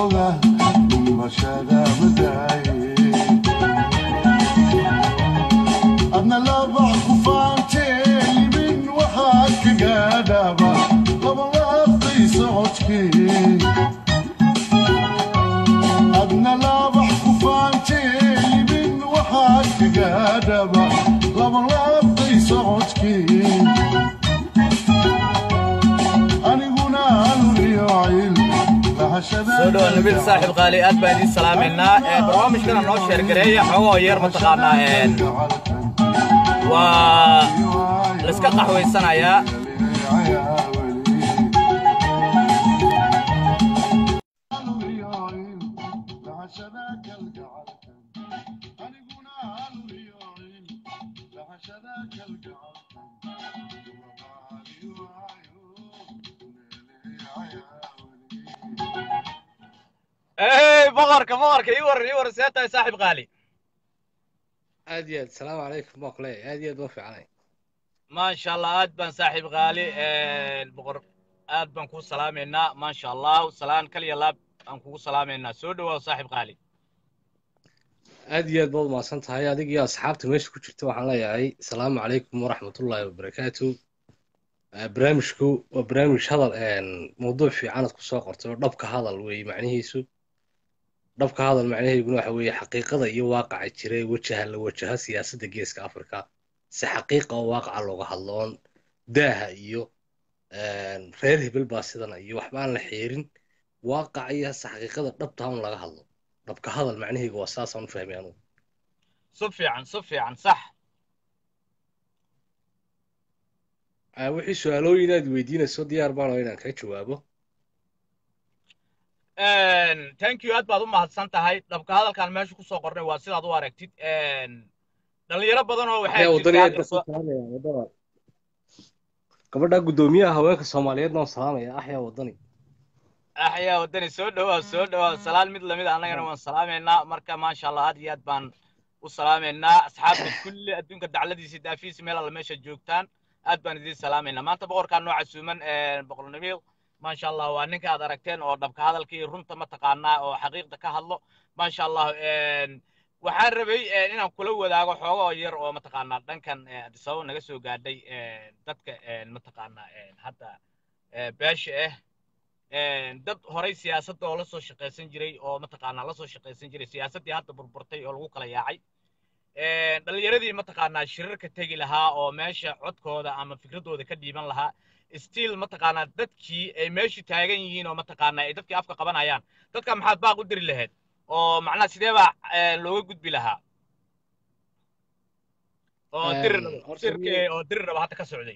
jooga dhimashada madaaye adna labax ku faantee limin waxaad ka gaadhaaba labalaabtay socodkii adna labax ku faantee limin waxaad ka gaadhaaba labalaabtay socodkii aniguna aluriyo cil lahashada soo dhawaad nabil saaxiib qaali aad baan idiin salaamaynaa Ee, barnaamijkana noo sheergareeya xogoo yar mataqaanaa een, waa laiska qaxwaysanayaa Hey, boqorka boqorka ii waran ii waran see tahay saaxiib qaali aad iyo aad asalaamu calaykum baa kule aad iyo aad baa fiicnay maasha allah aad baan saaxiib qaali een, boqor aad baan kuu salaamaynaa maasha allah salaan kaliya laab aan kugu salaamaynaa soo dhawaaw saaxiib qaali aad iyo aad baad umahadsan tahay adig iyo asxaabta meesha ku jirta waxaan leeyahay asalaamu calaykum waraxmatullaahi wabarakaatu Eh, barnaamijku waa barnaamij hadal een, mawduuc fiican aad kusoo qortay oo dhabka hadal weeye macnihiisu dhabka hadal macnaheeduna waxa weeye xaqiiqada iyo waaqaca jira ee wajaha la wajaha siyaasadda geeska afrika si xaqiiqa oo waaqaca looga hadlo oon daaha iyo een, reer hebel baa sidana iyo waxba aan la xeerin waaqaca iyo hase xaqiiqada dhabta un laga hadlo dhabka hadal macnaheegu waa saasaan u fahmay anugu si fiican si fiican sax Ah, wixii su-aalooyin aad weydiinayso diyaar baan oo inaan kaga jawaabo Een, thank you aad baad u mahadsan tahay dhabka hadalkan meesha kusoo qornay waa sidaad u aragtid Een, dhalinyaro badan oo waxaa Ayaa wadani aad jirta baan ku salaamaya wadada gabadha guddoomiyaha haweenka soomaaliyeedna waan salaamaya axyaa wadani axyaa wadani soo dhawaa soo dhawaa salaan mid lamid a annagana waan salaamaynaa marka maasha allah aad iyo aad baan u salaamaynaa asxaabta kulli adduunka dacladiisa daafiisa meel alla meesha joogtaan aad baan idiin salaamaynaa maanta boqorkaan noo casuuman een, boqor nabiil maasha allah waa ninka aad aragteen oo dhabka hadalka iyo runta mataqaanaa oo xaqiiqda ka hadlo maasha allah een, waxaan rabay een, inaan kula wadaago xoogo oo yar oo mataqaanaa dhankan eh, Addis Ababa naga soo gaadhay een, dadka een, mataqaanaa een, hadda eh, beesha ah een, dad horay siyaasadda oo la soo shaqaysan jiray oo mataqaanaa la soo shaqaysan jiray siyaasaddii hadda burburtay oo lagu kala yaacay een, dhalinyaradii mataqaanaa shirarka tegi lahaa oo meesha codkooda ama fikradooda ka dhiiban lahaa still mataqaanaa dadkii ay meeshu taagan yihiin oo mataqaanaa ay dadkii afka qabanayaan dadka maxaad baaq u diri lahayd oo macnaha sidee baa een, looga gudbi lahaa oo Een, diri horta shirki oo diri raba hadda ka socday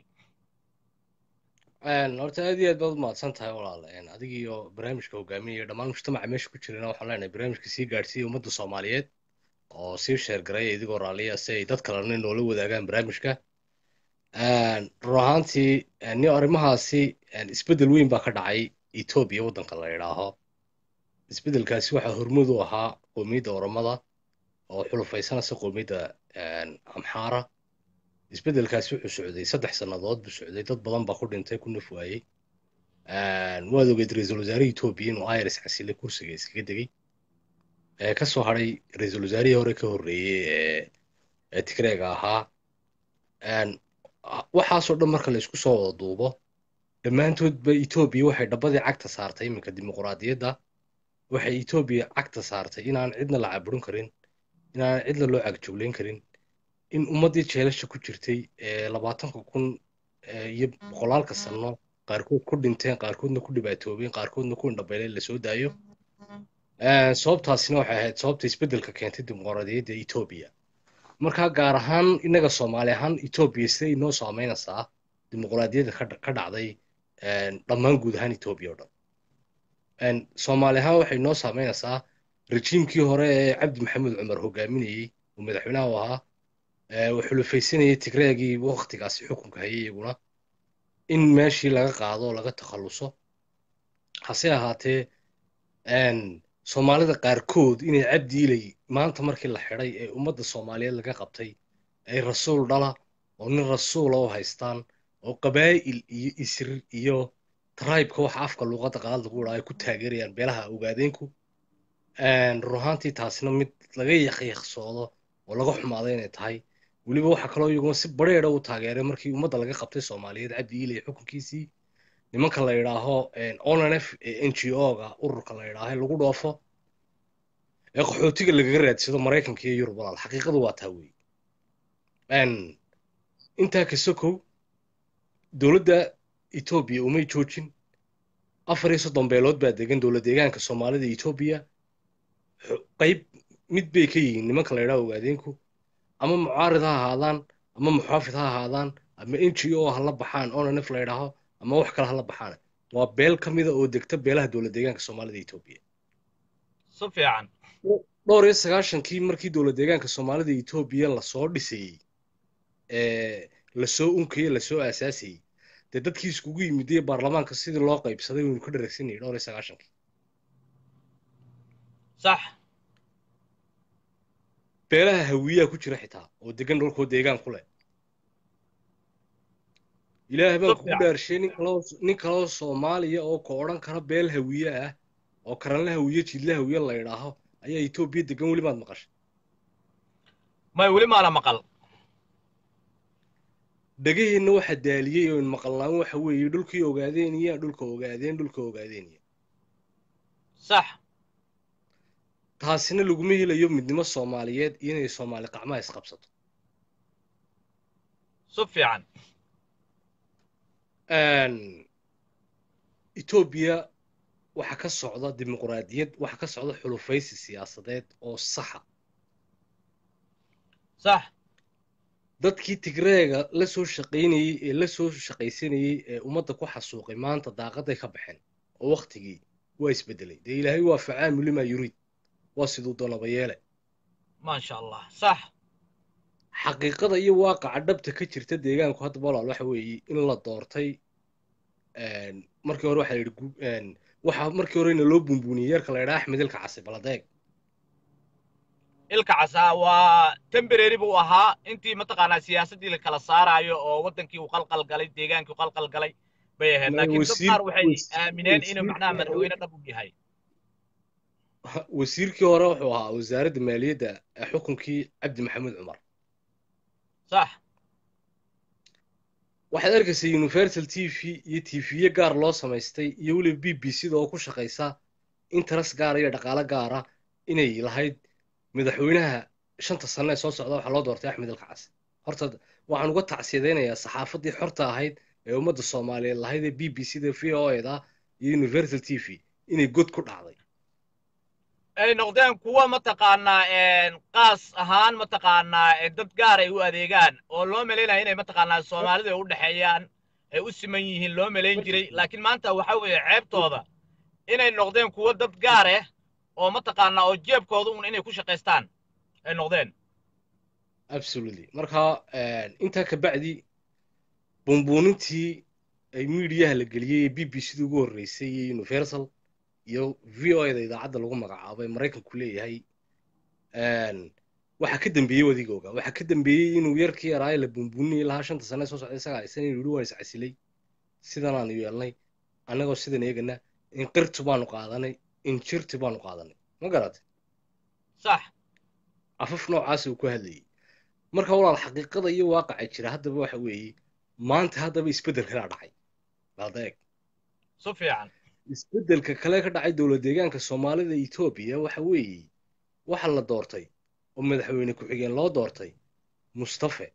Een, horta aad iyo aad baad umahadsan tahay walaal Een, adig iyo barnaamijka hogaaminaya dhammaan mujtamaca meesha ku jirana waxaan leenahay barnaamijka sii gaadhsiiya ummadda soomaaliyeed oo sii sheergaraya idigoo raalliya si ay dad kalena noola wadaagaan barnaamijka Een, run ahaantii een, ni arrimahaasi een, isbeddel weyn baa ka dhacay etoobiya waddanka la yidhaaho isbeddelkaasi waxaa hormuud u ahaa qowmiyadda oromada oo xulufaysanaysa qowmiyadda een, amxaara isbeddelkaasi wuxuu socday saddex sannadood buu socday dad badan baa ku dhintay ku naf waayey Een, waad ogeed ra-iisul wasaare etoobiya inuu iris casile kursiga iskaga degay ee ka soo hadhay ra-iisul wasaarihii hore ka horreeyey ee ee tigreega ahaa Een, a- waxaasoo dhan marka la isku soo wada duubo dhammaantoodba etoobiya waxay dhabbadii cagta saartay iminka dimuquraadiyadda waxay etoobiya cagta saartay inaan cidna la caburin karin inaan cidna loo cagjuglayn karin in ummaddii jeelasha ku jirtay ee labaatanka kun ee iyo boqolaalka sanno qaarkood ku dhinteen qaarkoodna ku dhibaatoobeen qaarkoodna ku indhabeeleen lasoo daayo Ee, sababtaasina waxay ahayd sababta isbeddelka keentay dimuqraadiyadda etoobiya marka gaar ahaan innaga soomaali ahaan etoobiya siday inoo saameynaysaa dimuqraadiyadda ka dha- ka dhacday een, dhammaan guud ahaan etoobiya oo dhan Een, soomaali ahaan waxay inoo saameynaysaa rejiimkii hore ee cabdi maxamed cumar hogaaminayey oo madaxweynaha u ahaa ee uu xulufaysanayay tigreegii waktigaasi xukunka hayay iyaguna in meeshii laga qaado oo laga takhaluso hase ahaatee een, soomaalida qaarkood inay cabdi ilay maanta markii la xidhay ee ummadda soomaaliyeed laga qabtay ay rasuul dhala oo nin rasuula u haystaan oo qabaa'il iyo isir iyo tribeka waxa afka luuqadda qalaad lagu idhaa ay ku taageerayaan beelaha ogaadeenku run ahaantii taasina mid laga yaqiiqsoodo oo laga xumaaday inay tahay weliba waxaa kaloo iyaguna si bareera u taageeray markii ummadda laga qabtay soomaaliyeed cabdi iilay xukunkiisii nimanka la yidhaaho onf ee n g o-ga ururka la yidhaaho ee lagu dhoofo ee qaxootiga lagaga raadsado maraykanka iyo yurub walaal xaqiiqadu waa taa weeye intaa ka sokow dowladda etoobiya umay joojin afar iyo soddon beelood baa degan dowlad deegaanka soomaalida etoobiya qayb mid bay ka yihiin nimanka la yidhaha ogaadeenku ama mucaarid ha ahaadaan ama muxaafid ha ahaadaan ama n g o ha la baxaan onanf la yidhaaho ama wax kale ha la baxaan waa beel ka mida oo degta beelaha dowlad deegaanka soomaalida etoobiya si fiican dhowr iyo sagaashankii markii dowlad deegaanka soomaalida etoobiya lasoo dhisayey ee lasoo unkayey lasoo aasaasayey dee dadkii iskugu yimidee baarlamaanka sidii loo qaybsaday waynu ka dharagsanayay dhowr iyo sagaashankii sax beelaha hawiyaha ku jira xitaa oo degan dhulkoo deegaan ku leh ilaahay baan kugu dhaarshay nin kaloo nin kaloo soomaaliya oo ka odhan kara beel hawiye ah oo karanla hawiye jidla hawiye la yidhaaho ayaa etoobiya degan weli maad maqashay may weli maana maqal dhegaheenna waxa daaliyey oo maqalnaan waxa weeye dhulkii ogaadeeniya dhulka ogaadeen dhulka ogaadeeniya sax taasina laguma helayo midnimo soomaaliyeed iyo inay soomaali qacmaha isqabsato si fiican etoobiya waxa ka socda dimuqraadiyad waxa ka socda xulufaysi siyaasadeed oo saxa sax dadkii tigreega la soo shaqaynayey ee la soo shaqaysanayey ee ummadda ku xasuuqay maanta daaqaday ka baxeen oo wakhtigii waa isbedelay dee ilaahay waa facaamu limaa yuriid waa siduu doonaba yeele maasha allah sax xaqiiqada iyo waaqaca dhabta ka jirta deegaanku hadda walaal waxa weeye in la doortay markii hore waxaa la yidhi waxa markii horena loo buunbuuniyey yarka la yidhaha axmed ilka casi baladeeg ilka casa waa temberary buu ahaa intii mataqaanaa siyaasaddii la kala saaraayo oo waddankii uu qalqal galay deegaankii uu qalqal galay bay ahayd laakiin dad qaar waxay aamineen inuu macnaha madaxweyne dhab u yahay wasiirkii hore wuxuu ahaa wasaaradda maaliyadda ee xukunkii cabdi maxamuud cumar sax waxaad arkaysa universal t v iyo tviye gaar loo samaystay iyo weliba b b c da oo ku shaqaysa interes gaara iyo dhaqaale gaara inay lahayd madaxweynaha shanta sane ee soo socda waxaa loo doortay axmed ilkacasi horta waxaan uga tacsiyadaynayaa saxaafaddii xorta ahayd ee ummadda soomaaliyeed lahayd ee b b c da v o eda iyo universal t v inay god ku dhacday ay noqdeen kuwa mataqaanaa qaas ahaan mataqaanaa dad gaar ay u adeegaan oo loo malaynaya inay mataqaanaa soomaalida ay u dhexeeyaan ay u siman yihiin loo malayn jiray laakiin maanta waxa weeye ceebtooda inay noqdeen kuwa dad gaar ah oo mataqaanaa oo jeebkooda un inay ku shaqaystaan ay noqdeen absolutely marka intaa ka bacdi buunbuunintii ay miidiyaha la geliyey ee b b c da ugu horreysay iyo universal iyo v o eda idaacadda lagu magacaabay maraykanku leeyahay waxaa ka dambeeyey wadigooga waxaa ka dambeeyey inuu yarkii yaraaye la buunbuuninayay lahaa shanta sane soo socday isagaa aysan inuu yidhi waan iscasilay sidan aanu yeelnay annagoo sidan eegana in qirtu baanu qaadanay in jirti baanu qaadanay ma garatay sax afaf noocaas uu ku hadlayay marka walaal xaqiiqada iyo waaqaca jira haddaba waxa weeye maanta haddaba isbeddel kalaa dhacay baada eeg si fiican isbeddelka kale ka dhacay dowlad deegaanka soomaalida etoobiya waxa weeye waxa la doortay oo madaxweyne ku-xigeen loo doortay mustafe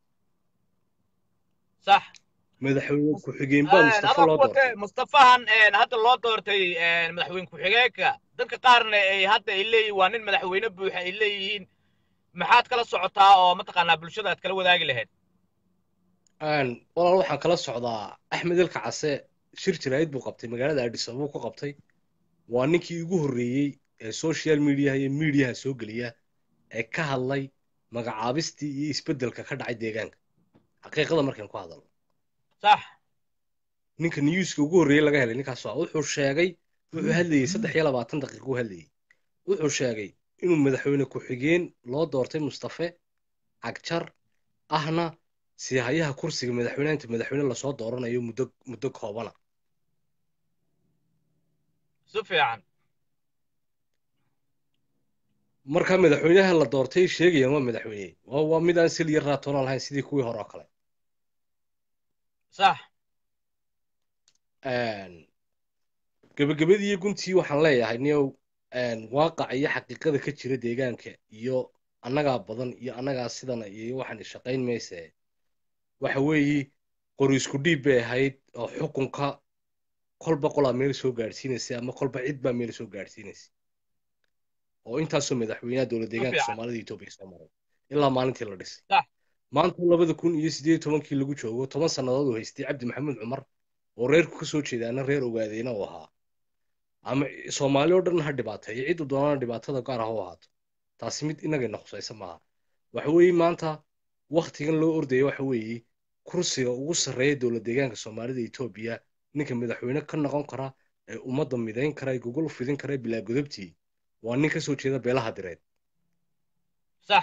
sax madaxweyne ku-xigeen baa mustafe loo doortay mustafahan hadda loo doortay madaxweyne ku-xigeenka dadka qaarna ay hadda ay leeyihiin waa nin madaxweyne buuxa ay leeyihiin maxaad kala socotaa oo mataqaanaa bulshada aad kala wadaagi lahayd walaal waxaan kala socdaa axmed ilka case shir jaraa'id buu qabtay magaalada addis ababa ku qabtay waa ninkii ugu horreeyey ee social mediaha iyo miidiyaha soo geliya ee ka hadlay magacaabistii iyo isbeddelka ka dhacay deegaanka xaqiiqada markaynu ku hadalno sax ninka newska ugu horreeyey laga helay ninkaas waa wuxuu sheegay wuxuu hadlayey saddex iyo labaatan daqiiqa u hadlayey wuxuu sheegay inuu madaxweyne ku-xigeen loo doortay mustafe cagjar ahna siihayaha kursiga madaxweynaha inta madaxweyne lasoo dooranayo muddo muddo koobana si fiican marka madaxweynaha la doortay sheegayaan waa madaxweyne waa waa mid aan siliya raatoona lahayn sidii kuwii hore oo kale sax gebagabadii iyo guntii waxaan leeyahay niyow waaqaca iyo xaqiiqada ka jira deegaanka iyo annagaa badan iyo annagaa sidana iyo waxaan shaqayn mayse waxa weeye qori isku dhiib bay ahayd oo xukunka kolba qolaa meel soo gaadhsiinaysay ama kolba cid baa meel soo gaadhsiinaysay oo intaasoo madaxweynaha dowlad deegaanka fiican. soomaalida etoobiya soo maray ilaa maalintii la dhisay Sax. maanta labada kun iyo sideed iyo tobankii lagu joogo toban sannadood uu haystay cabdi maxamed cumar oo reerku ka soo jeedaana reer ogaadeyna uu ahaa ama soomaali oo dhan ha dhibaateeyo ciddu doonana dhibaatada gaar ah u ahaato taasi mid inagayna khusaysa maaha waxa weeye maanta waktigan loo ordaya waxa weeye kursiga ugu sarreeya dowlad deegaanka soomaalida etoobiya ninka madaxweyne ka noqon kara ee ummadda midayn kara ee gogol fidin kara ee bilaa godobtii waa nin ka soo jeeda beelaha direed sax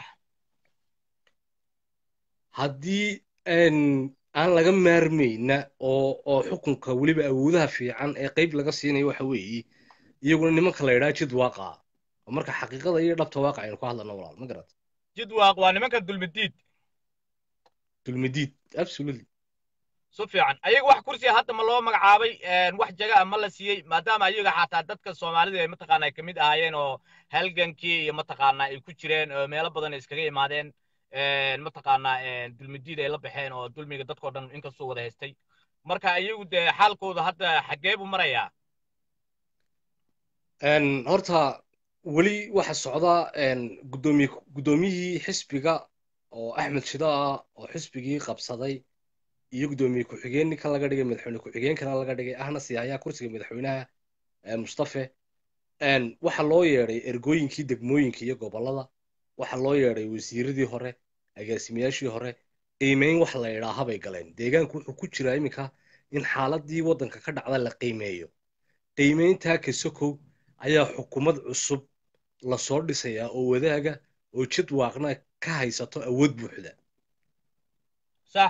haddii een, aan laga maarmayna oo oo xukunka weliba awoodaha fiican ee qayb laga siinayo waxa weeye iyaguna nimanka la yidhaha jid waaqa oo marka xaqiiqada iyo dhabta waaqa aynu ku hadlano walaal ma garat jidwaaq waa nimanka dulmidiid dulmidiid absolutely si fiican ayaga wax kursiga hadda ma loo magacaabay wax jaga ah ma la siiyey maadaama ayaga xataa dadka soomaalida ay mataqaana ay kamid ahaayeen oo halgankii iyo mataqaana ay ku jireen oo meelo badan ay iskaga imaadeen mataqaana dulmidiid ay la baxeen oo dulmiga dadkoo dhan inkastoo wada haystay marka ayagu dee xaalkooda hadda xaggee buu marayaa Een, horta weli waxa socda een, guddoomiye guddoomiyihii xisbiga oo axmed shida ah oo xisbigii qabsaday iyo guddoomiye ku-xigeen ninkan laga dhigay madaxweyne ku-xigeenkana laga dhigay ahna siyahayaa kursiga madaxweynaha ee mustafe Een, waxa loo yeedhay ergooyinkii degmooyinka iyo gobollada waxa loo yeedhay wasiiradii hore agaasimayaashii hore qiimeyn wax la yidhaaha bay galeen deegaanku wuxuu ku jiraa iminka in xaaladii waddanka ka dhacda la qiimeeyo qiimeyntaa kasokow ayaa xukuumad cusub lasoo dhisayaa oo wadaaga oo jid waaqna ka haysato awood buuxda sax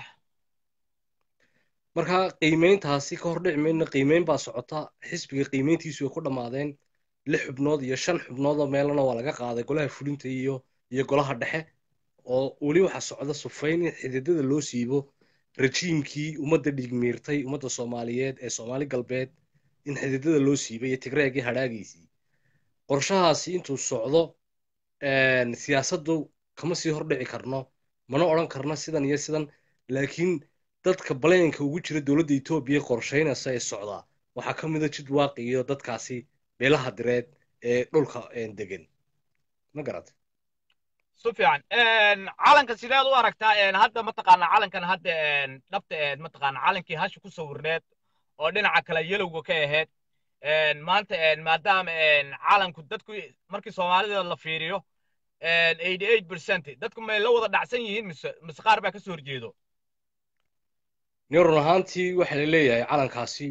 marka qiimeyntaasi ka hor dhici mayna qiimeyn baa socota xisbiga qiimeyntiisu way ku dhammaadeen lix xubnood iyo shan xubnood oo meelana waa laga qaaday golaha fulinta iyo iyo golaha dhexe oo weli waxaa socda sufayn in xididada loo siibo rajiimkii ummadda dhigmiirtay ummadda soomaaliyeed ee soomaali galbeed in xididada loo siibay iyo tigreegii hadhaagiisii qorshahaasi intuu socdo een, siyaasaddu kama sii hordhici karno mana odhan karno sidan iyo sidan laakiin dadka baleenka ugu jira dowladda etoobiya qorshaynaysa ee socdaa waxaa ka mid a jid waaqi iyo dadkaasi beelaha direed ee dhulka een, degan ma garat si fiican calanka sideed u aragtaa hadda mataqaana calankan hadda dhabta eed mataqaana calankii hasha ku sawirneed oo dhinaca kale yelowga ka ahayd maanta maadaama calanku dadku markii soomaalida la fiiriyo eighty eight percent dadku may la wada dhacsan yihiin mise mise qaar baa kasoo horjeedo nin run ahaantii waxaa la leeyahay calankaasi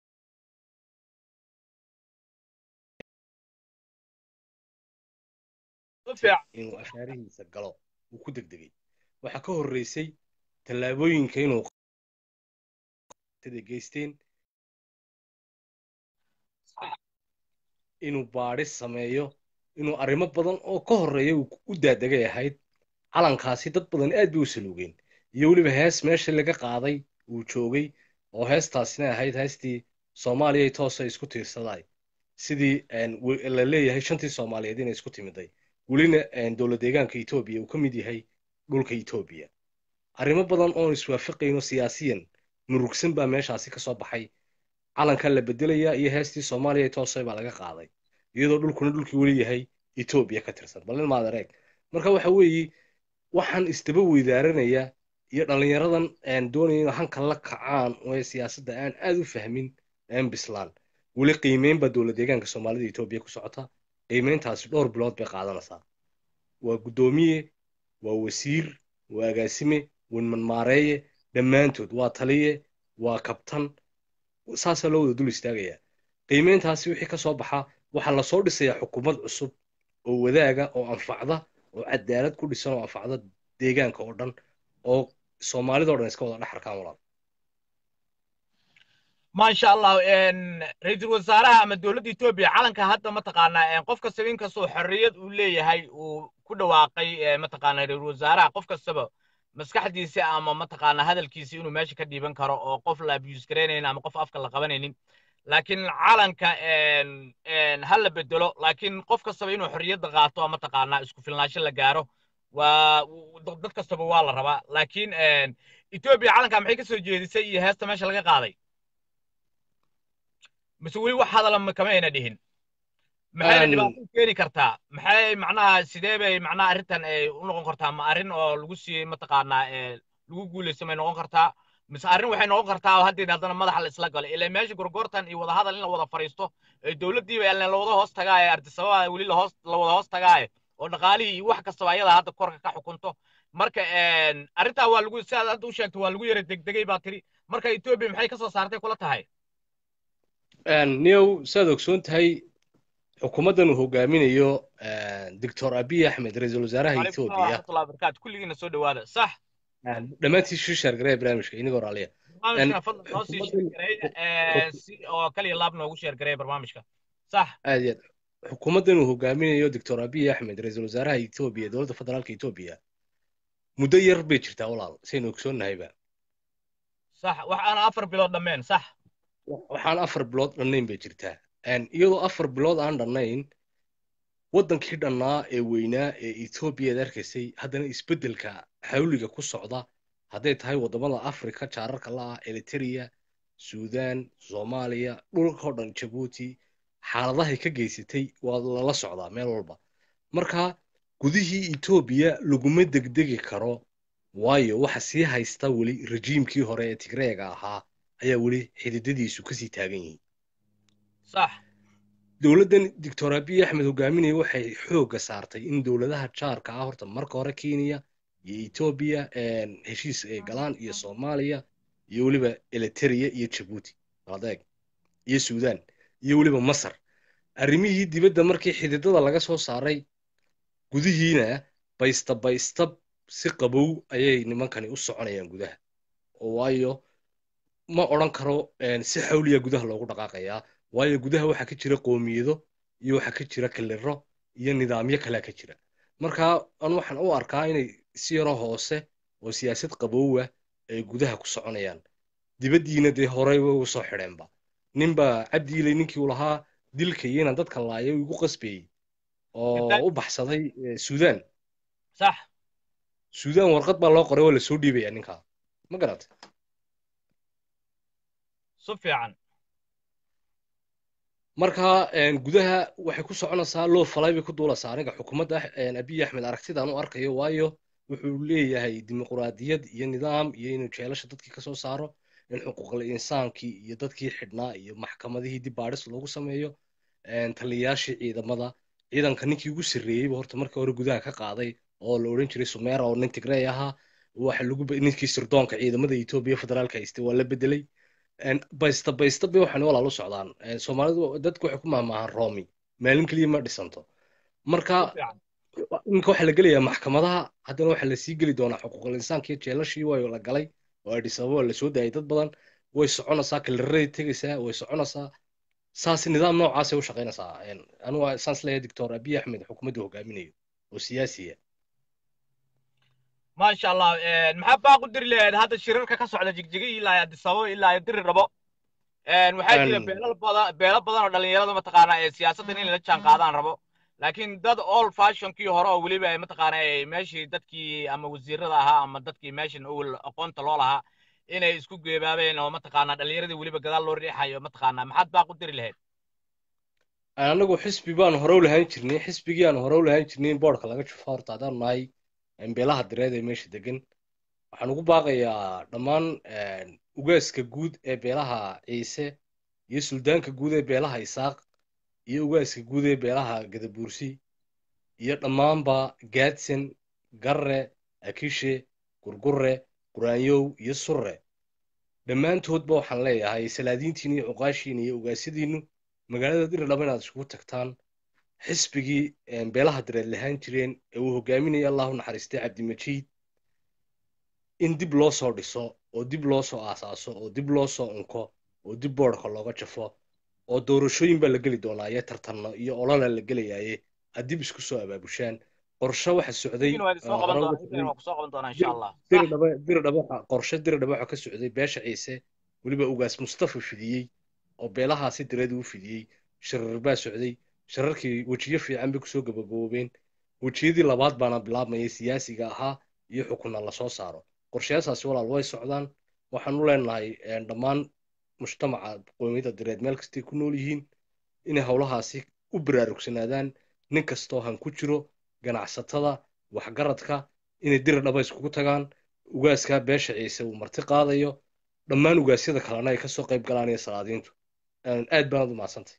si fiican inuu ashaarihiisa galo uu ku degdegay waxaa ka horreysay tallaabooyinka inuu geysteen inuu baadhis sameeyo inuu arrimo badan oo ka horreeya uu u daadegay ahayd calankaasi dad badan aad bay u saluugeen iyo weliba hees meesha laga qaaday uu joogay oo heestaasina ahayd heestii soomaaliya toosa isku tiirsadaay sidii la leeyahay shantii soomaaliyeed inay isku timiday welina dowlad deegaanka etoobiya uu ka mid yahay dhulka etoobiya arrimo badan oon iswaafaqayno siyaasiyan murugsan baa meeshaasi ka soo baxay calankaa la bedelayaa iyo heestii soomaaliya toosay baa laga qaaday iyadoo dhulkuna dhulkii weli yahay etoobiya ka tirsan balin maad areeg marka waxa weeye waxaan isdaba weydaaranaya iyo dhallinyaradan doonaya in hanka la kacaan oo siyaasadda aan aad u fahmin aan bislaan weli qiimeyn baa dowlad deegaanka soomaalida etoobiya ku socota qiimeyntaasi dhowr bilood bay qaadanaysaa waa guddoomiye waa wasiir waa agaasime wanmanmaareeye dhammaantood waa taliye waa kabtan saasaa loo wada dul istaagayaa qiimeyntaasi wixii ka soo baxa waxaa lasoo dhisayaa xukuumad cusub oo wadaaga oo anfacda oo cadaalad ku dhisan oo anfacda deegaanka oo dhan oo soomaalidao dhan iska wada dhex arkaan walaal maasha allah ra-iisul wasaaraha ama dowladda etoobiya calanka hadda mataqaanaa qof kastaba inkastoo xorriyad uu leeyahay uu ku dhawaaqay mataqaanaa ra-iisul wasaaraha qof kastaba maskaxdiisa ama mataqaanaa hadalkiisa inuu meesha ka dhiiban karo oo qof la abuse garaynaynin ama qof afka la qabanaynin laakiin calanka ha la bedelo laakiin qof kastaba inuu xorriyadda qaato mataqaanaa isku filnaansho la gaaro waa dad kastaba waa la rabaa laakiin etoobiya calanka maxay ka soo jeedisay iyo heesta meesha laga qaaday mise weli wax hadala kama ayna dhihin maxayna dhibaato keeni kartaa maxay macnaha sidee bay macnaha arrintan ay u noqon kartaa ma arrin oo lagu siiyey mataqaanaa lagu guulaysto may noqon kartaa mise arrin waxay noqon kartaa oo haddeed haddana madaxa la isla galo ilaa meesha gorgortan iyo wadahadal in la wada fariisto ee dowladdiiba la wada hoos tagaaye ardisababa weli lahoos la wada hoos tagaaye oo dhaqaalihii iyo wax kastaba ayada hadda korka ka xukunto marka arrintaa waa lagu sidaad hadda u sheegto waa lagu yara degdegay baa tiri marka etoobiya maxay ka soo saartay kula tahay niyow saad ogsoon tahay xukuumaddan uu hogaaminayo doctor abiy axmed ra-iisul wasaaraha etoobiya barakaatu kulligiina soo dhawaada sax dhammaantii shu sheergareya barnaamijka inigoo raaliya barnaamijkana fadlan noo sii sheergareey si oo kaliya laab noogu sheergareey barnaamijka sax aad iyo aad xukuumaddan uu hogaaminayo doctor abiy axmed ra-iisul wasaaraha etoobiya dowladda federaalka etoobiya muddo yar bay jirtaa walaal saynu ogsoonnahayba sax wax aan afar bilood dhammeen sax waxaan afar bilood dhannayn bay jirtaa iyadoo afar bilood aan dhannayn waddankii dhannaa ee weynaa ee etoobiya ad arkaysay haddana isbeddelka xawliga ku socda hadday tahay waddamada afrika jaararka la'ah eriteria suudaan soomaaliya dhulkao dhan jabuuti xaaladahay ka geysatay waa lala socdaa meel walba marka gudihii etoobiya laguma degdegi karo waayo waxa sii haysta weli rejiimkii hore ee tigreega ahaa ayaa weli xididadiisu kasii taagan yihiin sax dowladdan doctor abiy axmed hogaaminaya waxay xoogga saartay in dowladaha jaarka ah horta marka hore kenya iyo etoobiya heshiis ay galaan iyo soomaaliya iyo weliba eliteria iyo jabuuti adeeg iyo suudaan iyo weliba masar arrimihii dibadda markii xididada laga soo saaray gudihiina baysta baystab si qabow ayay nimankani u soconayaan gudaha oo waayo ma odhan karo si xawliya gudaha loogu dhaqaaqayaa waayo gudaha waxaa ka jira qoomiyado iyo waxaa ka jira kaliro iyo nidaamyo kalea ka jira marka an waxaan u arkaa inay si yaro hoose oo siyaasad qabowah ay gudaha ku soconayaan dibaddiina dee horey way ugu soo xidheenba ninba cabdiiley ninkii uu lahaa dilka iyo inaan dadka laaya igu qasbeeyey oo u baxsaday suudaan sax suudaan warqad baa loo qoray waa lasoo dhiibaya ninkaa ma garatay si fiican marka gudaha waxay ku soconaysaa loo falay bay ku duulaysaa aniga xukuumadda abiy axmed aragtidaan u arkayo waayo wuxuu leeyahay dimuquraadiyad iyo nidaam iyo inuu jeelasha dadkii kasoo saaro in xuquuqul insaankii iyo dadkii xidhnaa iyo maxkamadihii dib baadhis loogu sameeyo taliyayaashii ciidamada ciidanka ninkii ugu sarreeyeyba horta markii hore gudaha ka qaaday oo la odhan jiray sumeera oo nin tigrey ahaa waxa lagu ninkii sirdoonka ciidamada etoobiya federaalka haystay waa la bedelay baysta baysta bay waxaan walaal u socdaan soomaalidu dadku waxay ku mahmaahaan roomi maalin keliya ma dhisanto marka iminka waxaa la gelayaa maxkamadaha haddana waxaa lasii geli doonaa xuquuqul insaankiyo jeelashii waa la galay oo adis ababa la soo daayay dad badan way soconaysaa kalaraday tegaysaa way soconaysaa saas nidaam noocaasay u shaqaynaysaa anugu saas leeyahay doctor abiy axmed xukuumadda hogaaminayo oo siyaasiya maasha allah maxaa baaq u diri lahayd hadda shirarka ka socda jigjiga ilaa adisababa ilaa diri rabo waxaa jira beelal badan beelo badan oo dhalinyarada mataqaana ee siyaasaddan in la jaan qaadaan rabo laakiin dad old fashionkii hore oo weliba mataqaana meeshii dadkii ama wasiirada ahaa ama dadkii meeshan owel aqoonta loo lahaa inay isku geebaabeen oo mataqaana dhalinyaradii weliba gadaal loo riixayo mataqaana maxaad baaq u diri lahayd anagu xisbi baan hore u lahaan jirnay xisbigii aan hore u lahaan jirnay in boodhka laga jufo horta haddaan nahay beelaha direed ee meesha degan waxaan ugu baaqayaa dhammaan ugaaska guud ee beelaha ciise iyo suldaanka guud ee beelaha isaaq iyo ugaaska guud ee beelaha gadabuursi iyo dhammaanba gaadsan garre akishe gurgurre quraanyow iyo surre dhammaantoodba waxaan leeyahay salaadiintiina iyo cuqaashiina iyo ugaasyadiinnu magaalada diridhaba inaad iskugu tagtaan xisbigii beelaha direed lahaan jireen ee uu hogaaminaya allahu naxariistay cabdimajiid in dib loo soo dhiso oo dib loo soo aasaaso oo dib loo soo unko oo dib boodhka looga jafo oo doorashooyin baa la geli doonaa iyo tartanno iyo olala la gelayaaye aad dib isku soo abaabushaan qorshe waxa socday waa soo oo qaban hore uga doonaa socday waa ku soo qaban doonaa insha allah diri dhaba diri dhaba waxa qorshe diri dhaba waxa ka socday beesha ciise weliba ugaas mustafa fidiyey oo beelahaasi direed u fidiyey shirar baa socday shirarkii wejiyo fiican bay kusoo gabagaboobeen wejiyadii labaad baana bilaabmayay siyaasiga ahaa iyo xukunna lasoo saaro qorshayaashaasi walaal way socdaan waxaan u leenahay een, dhammaan mujtamaca qowmiyadda direed meel kastay ku nool yihiin inay howlahaasi u baraarugsanaadaan nin kastoo han ku jiro ganacsatada waxgaradka inay diri dhaba iskugu tagaan ugaaskaa beesha ciise uu marti qaadayo dhammaan ugaasyada kalena ay kasoo qayb galaan iyo salaadiintu Een, aad baanad u mahadsantay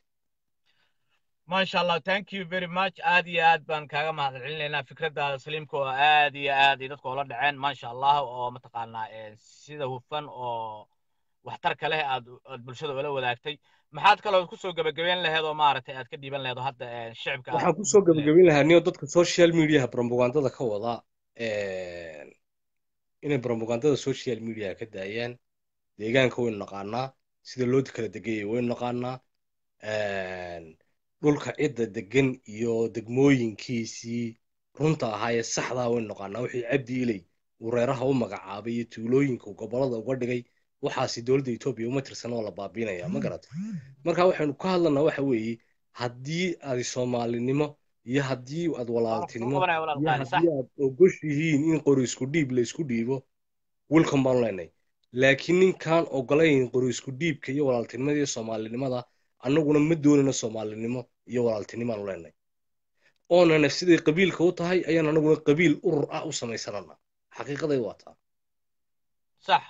maasha allah thank you very much aad iyo aad baan kaaga mahad celinaynaa fikraddaada saliimka oo aad iyo aad ay dadka ula dhaceen maasha allah oo mataqaanaa eh, sida hufan oo waxtarka leh aad aad bulshada ula wadaagtay maxaad kaloo kusoo gebagabeyn laheed oo maaragtay aad ka dhiiban laheed oo hadda eh, shicibka aad waxaan kusoo gabagabin lahaa niyo dadka social mediaha propagandada ka wada een, inay propagandada social media ka daayaan deegaanka waynu naqaanaa sida loo kala degayay waynu naqaanaa een, dhulka cidda degan iyo degmooyinkiisii runta ahaa ee saxdaa waynu naqaanaa wixii cabdi iley uu reeraha u magacaabay iyo tuulooyinka uu gobolada uga dhigay waxaasi dowladda etoobiya uma tirsan oo la baabiinaya ma garata marka waxaynu ka hadlanaa waxa weeye haddii aad soomaalinimo iyo haddii aad walaaltinimo qabanaya walaal iyo qaali sax haddii aad ogosh yihiin in qori isku dhiib la isku dhiibo welcome baanu leenahay laakiin ninkaan ogolayn qori isku dhiibka iyo walaaltinimada iyo soomaalinimada annaguna ma doonayno soomaalinimo iyo walaaltinimaanu leenahay oonana siday qabiilka u tahay ayaan annaguna qabiil urur ah u samaysanana xaqiiqaday waa taa sax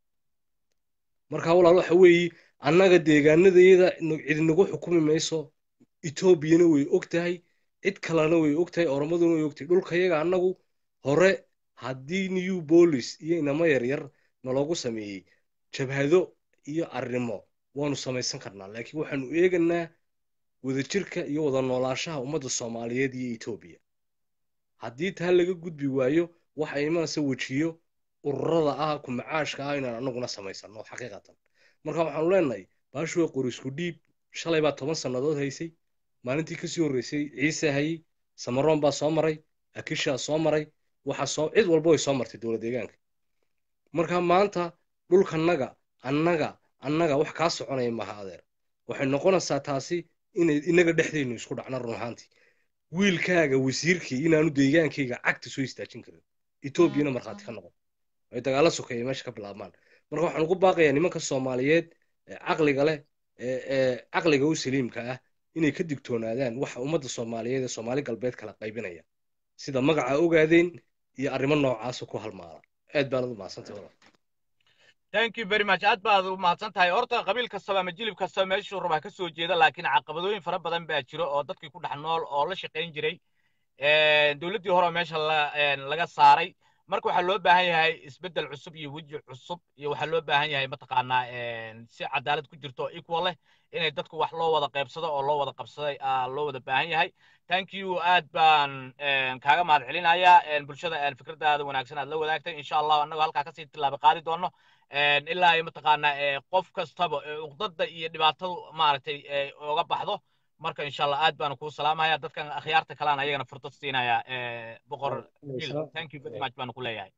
marka walaal waxa weeye annaga deegaanadayada no- cid nagu xukumi mayso etoobiyana way og tahay cid kalena way og tahay oromaduna way og tahay dhulkayaga annagu hore haddii new bolis iyo inamo yaryar naloogu sameeyey jabhado iyo arrimo waanu samaysan karnaa laakiin waxaanu eeganaa wadajirka iyo wada noolaanshaha ummadda soomaaliyeed iyo etoobiya haddii taa laga gudbi waayo waxa imanaysa wejiyo ururada ah ku macaashka ah inaan annaguna samaysano xaqiiqatan marka waxaanu leenahay baashu way qori isku dhiib shalay baa toban sannadood haysay maalintii kasii horreysay ciise hayey samaroon baa soo maray akishaa soo maray waxa soo cid walba way soo martay dowlad deegaanka marka maanta dhulkanaga annaga annaga wax kaa soconaya maha adeer waxay noqonaysaa taasi inay inaga dhexdaynu isku dhacno run ahaantii wiilkaaga wasiirkii inaanu deegaankayga cagta soo istaajin karin etoobiyana markhaati ka noqon ay dagaalo sokeeya meesha ka bilaabmaan marka waxaan ugu baaqayaa nimanka soomaaliyeed ee caqliga leh ee ee caqliga u saliimka ah inay ka digtoonaadaan waxa ummadda soomaaliyeed ee soomaali galbeed kala qaybinaya sida magaca ogaadeen iyo arrimo noocaasa ku halmaala aad baanad u mahadsantay walaal thank you very much aad baad u mahadsan tahay horta qabiil kastaba ama jilib kastaba meeshuu rabaa ka soo jeeda laakiin caqabadooyin fara badan baa jiro oo dadkii ku dhex nool oo la shaqayn jiray dowladdii hore oo meesha la- laga saaray marka waxaa loo baahan yahay isbeddel cusub iyo weji cusub iyo waxaa loo baahan yahay mataqaanaa si cadaalad ku jirto oo equal leh inay dadku wax loo wada qaybsado oo loo wada qabsaday aa loo wada baahan yahay thank you aad baan kaaga mahad celinayaa bulshada fikradaada wanaagsan aad la wadaagtay insha allah annagu halkaa kasii tilaaba qaadi doono ilaa ay mataqaanaa qof kastaba uqdada iyo dhibaatadu maaragtay oga baxdo marka insha allah aad baan kuu salaamaya dadkan akhyaarta kalaan ayagana fursad siinaya boqor Bill, thank you very much baan ku leeyahay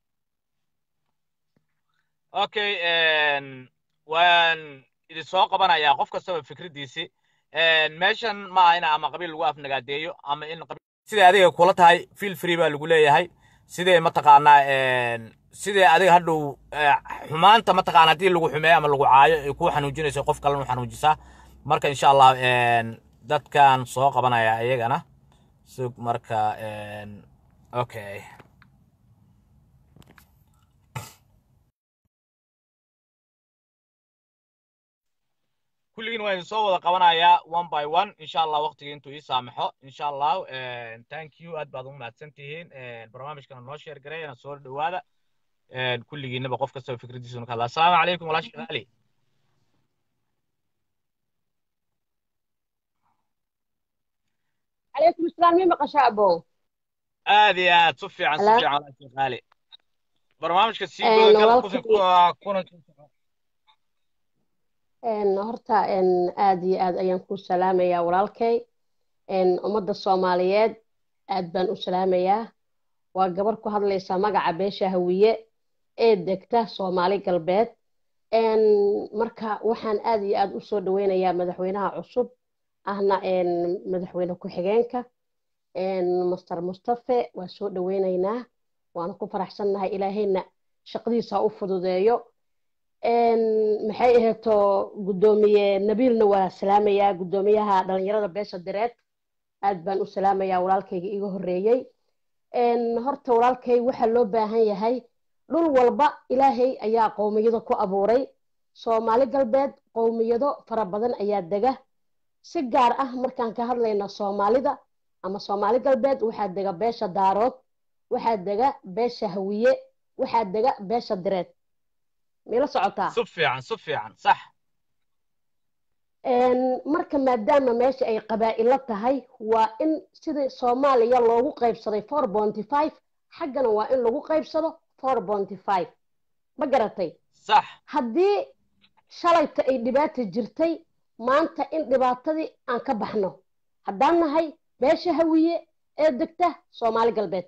okay waan idin soo qabanayaa qof kastaba fikraddiisi meeshan ma aha ina ama qabiil lagu afnagaadeeyo ama in siday adiga kula tahay feel free baa lagu leeyahay sidee mataqaanaa sidee adiga hadhow xumaanta mataqaana haddii lagu xumeeyo ama lagu caayo ay kuu xanuujinayso qof kalena u xanuujisaa marka insha allah dadkan soo qabanaya iyagana sug marka okay kulligiin waa idin soo wada qabanayaa one by one insha allah waqtigii intuu ii saamaxo insha allah thank you aad baad ugu mahadsan tihiin barnaamijkana noo sheer gareeyana soo dhowaada kulligiinaba qof kastaba fikradiisuna ka hadla assalaamu calaykum walaashi ali عليكم السلام مين مقشة أبو aad iyo aad su fiican su Hello? fiican walaashi qaali barnaamijka sii Eh, goda gal walaalkay- qofin kuna kuna horta aad iyo aad ayaan ku salaamayaa walaalkay ummadda soomaaliyeed aad baan u salaamayaa waa gabar ku hadlaysa magaca beesha hawiye ee degta soomaali galbeed marka waxaan aad iyo aad u soo dhaweynayaa madaxweynaha cusub ahna madaxweyne ku-xigeenka master mustafe waa soo dhaweynaynaa waana ku faraxsannahay ilaahayna shaqadiisa ha u fududeeyo maxay aheeto guddoomiye nabiilna waa salaamayaa guddoomiyaha dhalinyarada beesha direed aad baan u salaamayaa walaalkayga iga horreeyey horta walaalkay waxaa loo baahan yahay dhul walba ilaahay ayaa qowmiyado ku abuuray soomaali galbeed qowmiyado fara badan ayaa dega si gaar ah markaan ka hadlayna soomaalida ama soomaali galbeed waxaa dega beesha daarood waxaa dega beesha hawiye waxaa dega beesha direed mila socotaa si fiican si fiican sax marka maadaama meesha ay qabaa'ilo tahay waa in sidii soomaaliya loogu qaybsaday four bonty five xaggana waa in lagu qaybsado four bonty five ma garatay sax haddii shalayta ay dhibaata jirtay maanta in dhibaatadii aan ka baxno haddaan nahay beesha hawiye ee degta soomaali galbeed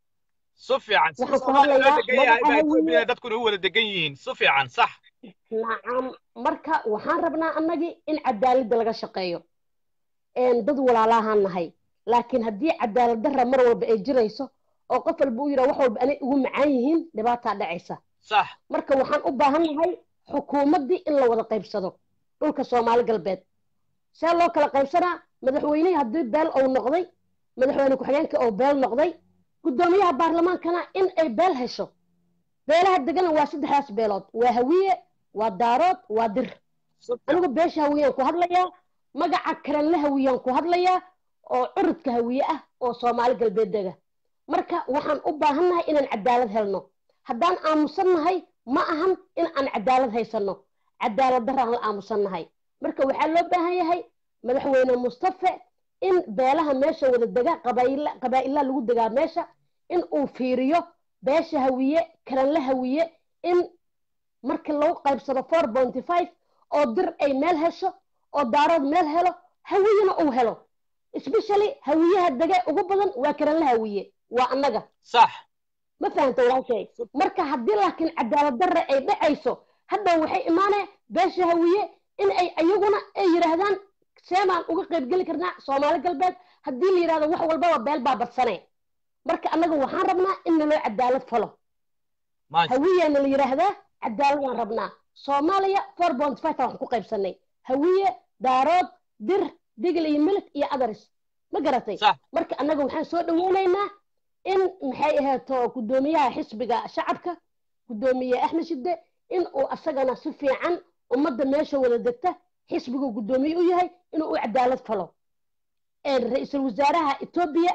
si fiican si Waxaan ku Soomaaliya loo hadlayaa degan yahay baa magaca Ethiopia hawiye. dadkuna u wada degan yihiin si fiican sax nacam marka waxaan rabnaa annagii in cadaaladda laga shaqeeyo een dad walaalahaan nahay laakiin haddii cadaalad darra mar walba ay jirayso oo qof walba u yidhaa wax walba anay ugu macaan yihiin dhibaataa dhacaysa sax marka waxaan u baahan nahay xukuumaddii in la wada qaybsado dhulka soomaali galbeed see loo kala qaybsanaa madaxweynihii haddii beel ou noqday madaxweyne ku-xigeenkii oo beel noqday guddoomiyaha baarlamaankana in ay beel hesho beelaha degana waa saddexdaas beelood waa hawiye waa daarood waa dir si fiican anigu beesha hawiyaan ku hadlayaa magaca karanle hawiyaan ku hadlayaa oo curudka hawiye ah oo soomaali galbeed dega marka waxaan u baahannahay inaan cadaalad helno haddaan aamusannahay ma ahan in aan cadaalad haysanno cadaalad daraan la aamusannahay marka waxaa loo baahan yahay madaxweyne mustafe in beelaha meesha wada dega qabaa'ila qabaa'ilaa lagu degaa meesha in uu fiiriyo beesha hawiye karanle hawiye in markii lagu qaybsado four bonty five oo dir ay meel hesho oo daarood meel helo hawiyena uu helo especially hawiyaha dege ugu badan waa karanle hawiye waa annaga sax ma fahanta walaalkay marka haddii laakiin cadaalad darre ay dhacayso hadda waxay imaanaya beesha hawiye in ay ayaguna ay yidhaahdaan seemaan uga qaybgeli karnaa soomaali galbeed haddii la yidhahdo wax walbaba beel baa badsane marka annaga waxaan rabnaa in naloo cadaalad falo maasha hawiyana la yidhaahdaa cadaaladaan rabnaa soomaaliya four bont five waxaan ku qaybsanay hawiye daarood dir digil iyo milit iyo adaris ma garatay sax marka annaga waxaan soo dhaweynaynaa in maxay ahaato guddoomiyaha xisbiga shacabka guddoomiye axmed shide in uu asagana si fiican ummadda meesha wada degta xisbigu guddoomiye u yahay inuu u cadaalad falo ra-iisul wasaaraha etoobiya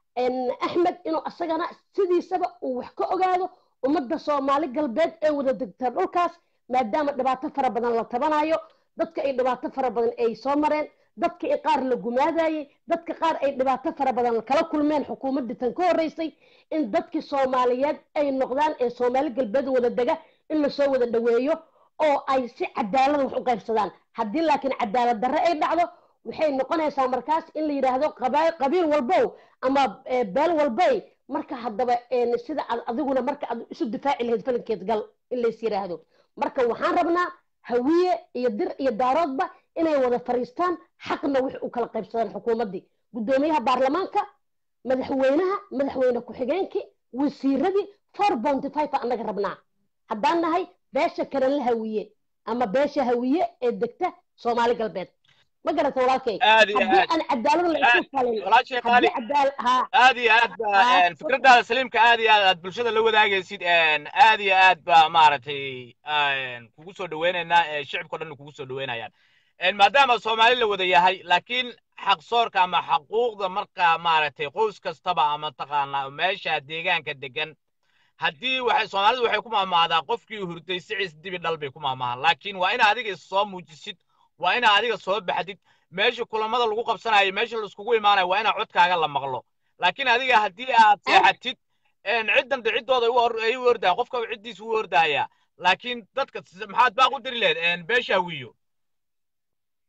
axmed inuu asagana sidiisaba uu wax ka ogaado ummadda soomaali galbeed ee wada degta dhulkaas maadaama dhibaato fara badan la tabanayo dadka ay dhibaato fara badan ay soo mareen dadka i qaar la gumaadayey dadka qaar ay dhibaato fara badan kala kulmeen xukuumaddii tan ka horreysay in dadkii soomaaliyeed ay noqdaan ee soomaali galbeed wada dega in lasoo wada dhaweeyo oo ay si cadaalada wax u qaybsadaan haddii laakiin cadaalad darre ay dhacdo waxay noqonaysaa markaas in la yidhaahdo qaba- qabiil walbow ama eh, beel walbay marka haddaba een, sida aad adiguna marka aad isu difaaci lahayd falinkeed gal in lays yidhaahdo marka waxaan rabnaa hawiye iyo dir iyo daaroodba inay wada fariistaan xaqna wix u kala qaybsadaan xukuumaddii guddoomiyaha baarlamaanka madaxweynaha madaxweyne ku-xigeenkii wasiiradii four bonty five baa annaga rabnaa haddaan nahay beesha karanle hawiye ama beesha hawiye ee degta soomaali galbeed ma garata walaalkay aad iyo haddii aad aan cadaalad la isu falin walaashay qaali haddii cadaal haa aad iyo aad ba Ah, een, fikradaada saliimka aad iyo aad aad bulshada la wadaagaysid een, aad iyo aad ba maaragtay een, kugu soo dhaweynaynaa ee shicibka o dhan kugu soo dhaweynayaan Een, maadaama soomaali la wada yahay laakiin xaqsoorka ama xaquuqda marka maaragtay qoys kastaba ama taqaanaa meesha deegaanka degan haddii waxay soomaalidu waxay ku maamaadaa qofkii hurday siciis dibi dhal bay ku maamaahaan laakiin waa ina adiga is soo muujisid waa ina adiga soo baxdid meesha kulamada lagu qabsanayo meesha laiskugu imaanayo waa ina codkaaga la maqlo laakiin adiga haddii aad seexatid een, ciddan de ciddooda u or- ay u ordaya qofka ciddiisa u ordaya laakiin dadka s- maxaad baaq u diri lahayd een, beesha hawiyo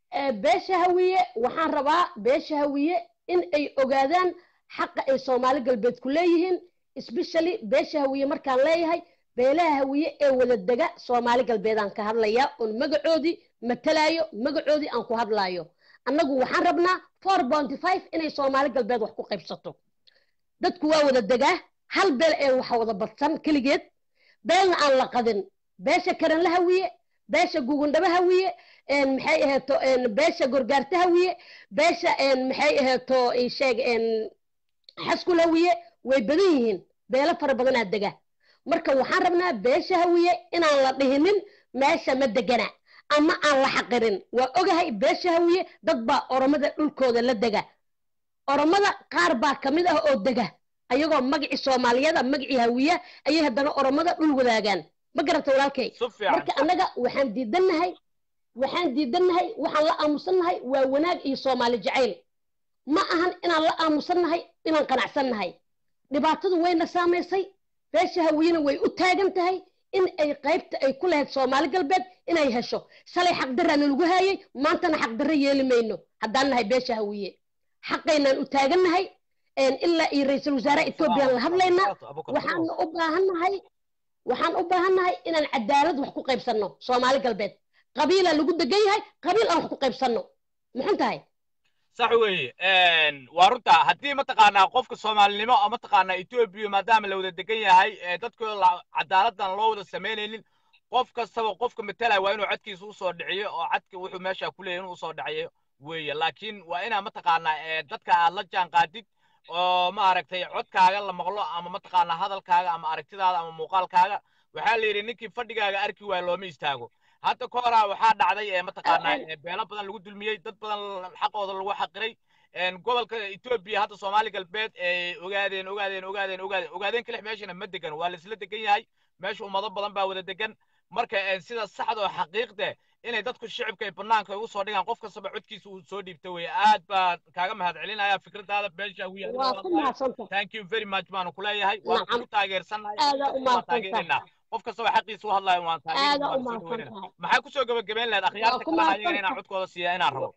Eh, beesha hawiye waxaan rabaa beesha hawiye in ay ogaadaan xaqa ay soomaali galbeed ku leeyihiin especially beesha hawiye markaan leeyahay beelaha hawiye ee wada dega soomaali galbeedaan ka hadlayaa oon magacoodii matalaayo magacoodii aan ku hadlaayo annagu waxaan rabnaa four bounty five inay soomaali galbeed wax ku qaybsato dadku waa wada degaa hal beel ee waxa wada badsan keligeed beelna aan la qadin beesha karanla hawiye beesha gugundhaba hawiye een maxay aheeto een beesha gorgaarta hawiye beesha een maxay aheeto ii sheeg een xaskul hawiye way badan yihiin beelo fara badanaa dega marka waxaan rabnaa beesha hawiye inaan la dhihinin meesha ma degana ama aan la xaqirin waa ogahay beesha hawiye dad baa oromada dhulkooda la dega oromada qaar baa ka mid ah oo dega ayagoo magacii soomaaliyada magacii hawiya ayay haddana oromada dhul wadaagaan ma garata walaalkay si fiican marka annaga waxaan diidannahay waxaan diidannahay waxaan la aamusannahay waa wanaag iyo soomaali jacayl ma ahan inaan la aamusannahay inaan qanacsannahay dhibaatadu wayna saamaysay beesha hawiyena way u taagan tahay in ay qaybta ay ku lahayd soomaali galbeed inay hesho shalay xaqdarraana lagu haayay maantana xaqdarro yeeli mayno haddaan nahay beesha hawiye xaqaynaan u taagannahay een ilaa iyo ra-iisul wasaaraha ethoobiyan la hadlaynaa waxaan u baahannahay waxaan u baahannahay inaan cadaalad wax ku qaybsanno soomaali galbeed qabiilaa lagu degan yahay qabiil aan wax ku qaybsanno muxun tahay sax weeye waa runta haddii mataqaanaa qofka soomaalinimo oo mataqaanaa etoobiya maadaama la wada degan yahay ee dadkooda la- cadaaladan loo wada samaynaynin qof kastaba qofka matalaya waa inuu codkiisa usoo dhiciyo oo codka wuxuu meesha ku leeyahay inuu usoo dhaciyo weeye laakiin waa inaa mataqaanaa ee dadka aad la jaan qaadid oo maaragtay codkaaga la maqlo ama mataqaanaa hadalkaaga ama aragtidaada ama muuqaalkaaga waxaa la yidhi ninkii fadhigaaga arki waaya looma istaago hadda ka horaa waxaa dhacday ee mataqaanaa ee beelo badan lagu dulmiyey dad badan xaqooda lagu xaqiray een gobolka etoobiya hadda soomaali galbeed ee ogaadeen ogaadeen ogaadeen ogaadeen ogaadeen kalix meeshana ma degan waa laisla degan yahay meesha ummado badan baa wada degan marka een sida saxda oo xaqiiqde inay dadku shicibka ay banaanka ugu soo dhigaan qof kastaba codkiisa uu soo dhiibta weye aad baan kaaga mahad celinaya fikradaada beesha wiya waa ku mahadsantahay thank you very much baanu kuleeyahay waan Nacam. kugu taageersannahay aadaa u waan mahadsantahay taageeraynaa qof kastaba xaqiisa u hadlayo waan aadaa u taageeraynaa mahadsantahay maxaa kusoo gabagabeyn lahayd Waa akhyaarta ku kalena ayaga mahadsantahay. inaan codkooda siiya inaan rabo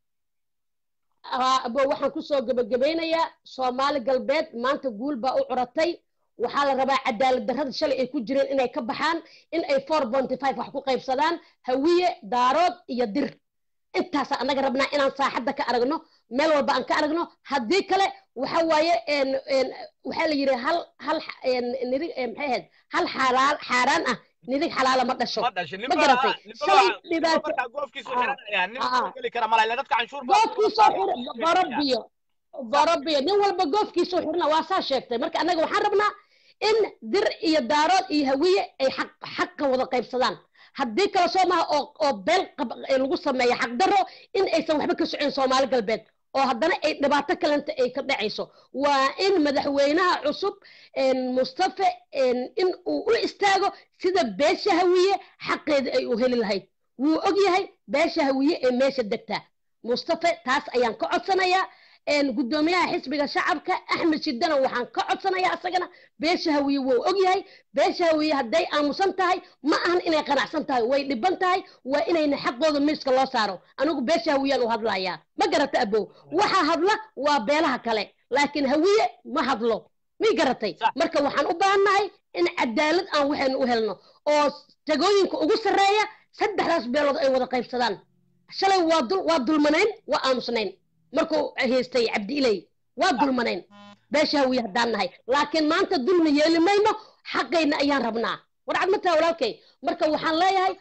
Aa, abo waxaan kusoo gebagabeynayaa soomaali galbeed maanta guul baa u curatay waxaa la rabaa cadaalad darrada shalay ay ku jireen inay ka baxaan in ay four bonty five wax ku qaybsadaan hawiye daarood iyo dir intaasa annaga rabnaa inaan saaxadda ka aragno meel walba aan ka aragno haddii kale waxa waaye een een waxaa la yidhi hal hal xa- een nirig een maxay ahayd hal xalaal xaaraan ah nirig xalaala ma dhasho ma dhashin ma garatay shalay dhibaato markaa goofkiisu Ah. xiranaya nin Ah. soo geli kara mala ila dadka canshuur baa goofkiisoo xir borobiyo borobiyo nin walba goofkiisoo xirna waa saa sheegtay marka annaga waxaan rabnaa in dir iyo daarood iyo hawiye ay xaq xaqa wada qaybsadaan haddii kale soo maha oo oo beel qab- ee lagu sameeyo xaqdarro in aysan waxba ka socon soomaali galbeed oo haddana ay dhibaato kalenta ay ka dhacayso waa in madaxweynaha cusub een mustafe een in uu u istaago sida beesha hawiye xaqeeda ay u heli lahayd wuu og yahay beesha hawiye ee meesha degtaa mustafe taas ayaan ka codsanayaa een guddoomiyaha xisbiga shacabka axmed shidana waxaan ka codsanayaa asagana beesha hawiye wuu og yahay beesha hawiye hadday aamusan tahay ma ahan inay qanacsan tahay way dhiban tahay waa inayna xaqooda miiska loo saaro anigu beesha hawiyaan u hadlayaa ma garata abow waxa hadla waa beelaha kale laakiin hawiye ma hadlo may garatay Sax. marka waxaan u baahannahay in cadaalad aan waxaynu u helno oo jagooyinka ugu sarreeya saddexdaas beelood ay wada qaybsadaan shalay waa dul waa dulmanayn waa aamusnayn markuu haystay cabdi ilay waa dulmanayn beesha hawiye haddaan nahay laakiin maanta dulmi yeeli mayno xaqayna ayaan rabnaa war cad ma taha walaalkay marka waxaan leeyahay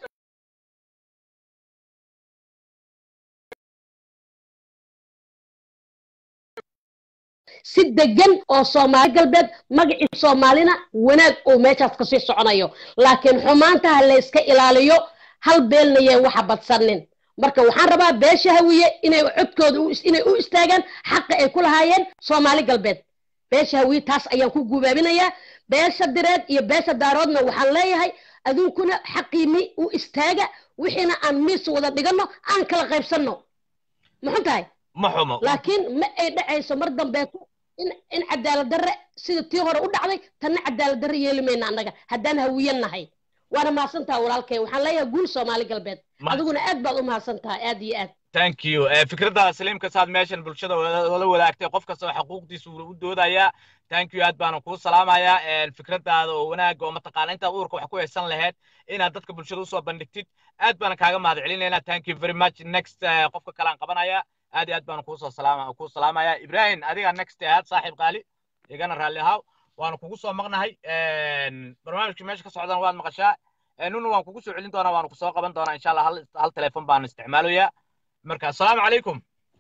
si degan oo soomaali galbeed magacii soomaalina wanaag uu meeshaas kasii soconayo laakiin xumaanta ha layska ilaaliyo hal beelna yeen waxa badsanin marka waxaan rabaa beesha hawiye inay codkooda u is- inay u istaagaan xaqa ay ku lahaayeen soomaali galbeed beesha hawiye taas ayaan ku gubaabinayaa beesha direed iyo beesha daaroodna waxaan leeyahay aduunkuna xaqiimi u istaaga wixiina aan miis wada dhigano aan kala qaybsanno muxuu tahay ma xumo laakiin ma ay dhacayso mar dambeeto in in cadaalad darre sida tii hore u dhacday tanna cadaalad darre yeeli mayna annaga haddaan hawiyan nahay waana mahadsan taha walaalkay waxaan leeyahay guul soomaali galbeed Ma- adiguna aad baad u mahadsan tahay aad iyo aad thank you Eh, fikradda saliimka saad meeshan bulshada la wadaagtay qof kasta oo xuquuqdiisa uu u doodayaa thank you aad baana kuu salaamayaa Eh, fikraddaada oo wanaagga oo mataqaana intaad uurka wax ku haysan lahayd inaad dadka bulshada usoo bandhigtid aad baana kaaga mahad celinaynaa thank you very much next eh, qofka kale aan qabanaya aad iyo aad baana kuusoo salaama kuu salaamaya ibrahim adiga next aad saaxiib qaali igana raalli ahaw waanu kugu soo maqnahay En, barnaamijka meesha ka socdana waad maqashaa Eh, nuna waan kugu soo celin doonaa waanu kusoo qaban doonaa insha allah hal hal teleefon baan isticmaalayaa marka assalaamu calaykum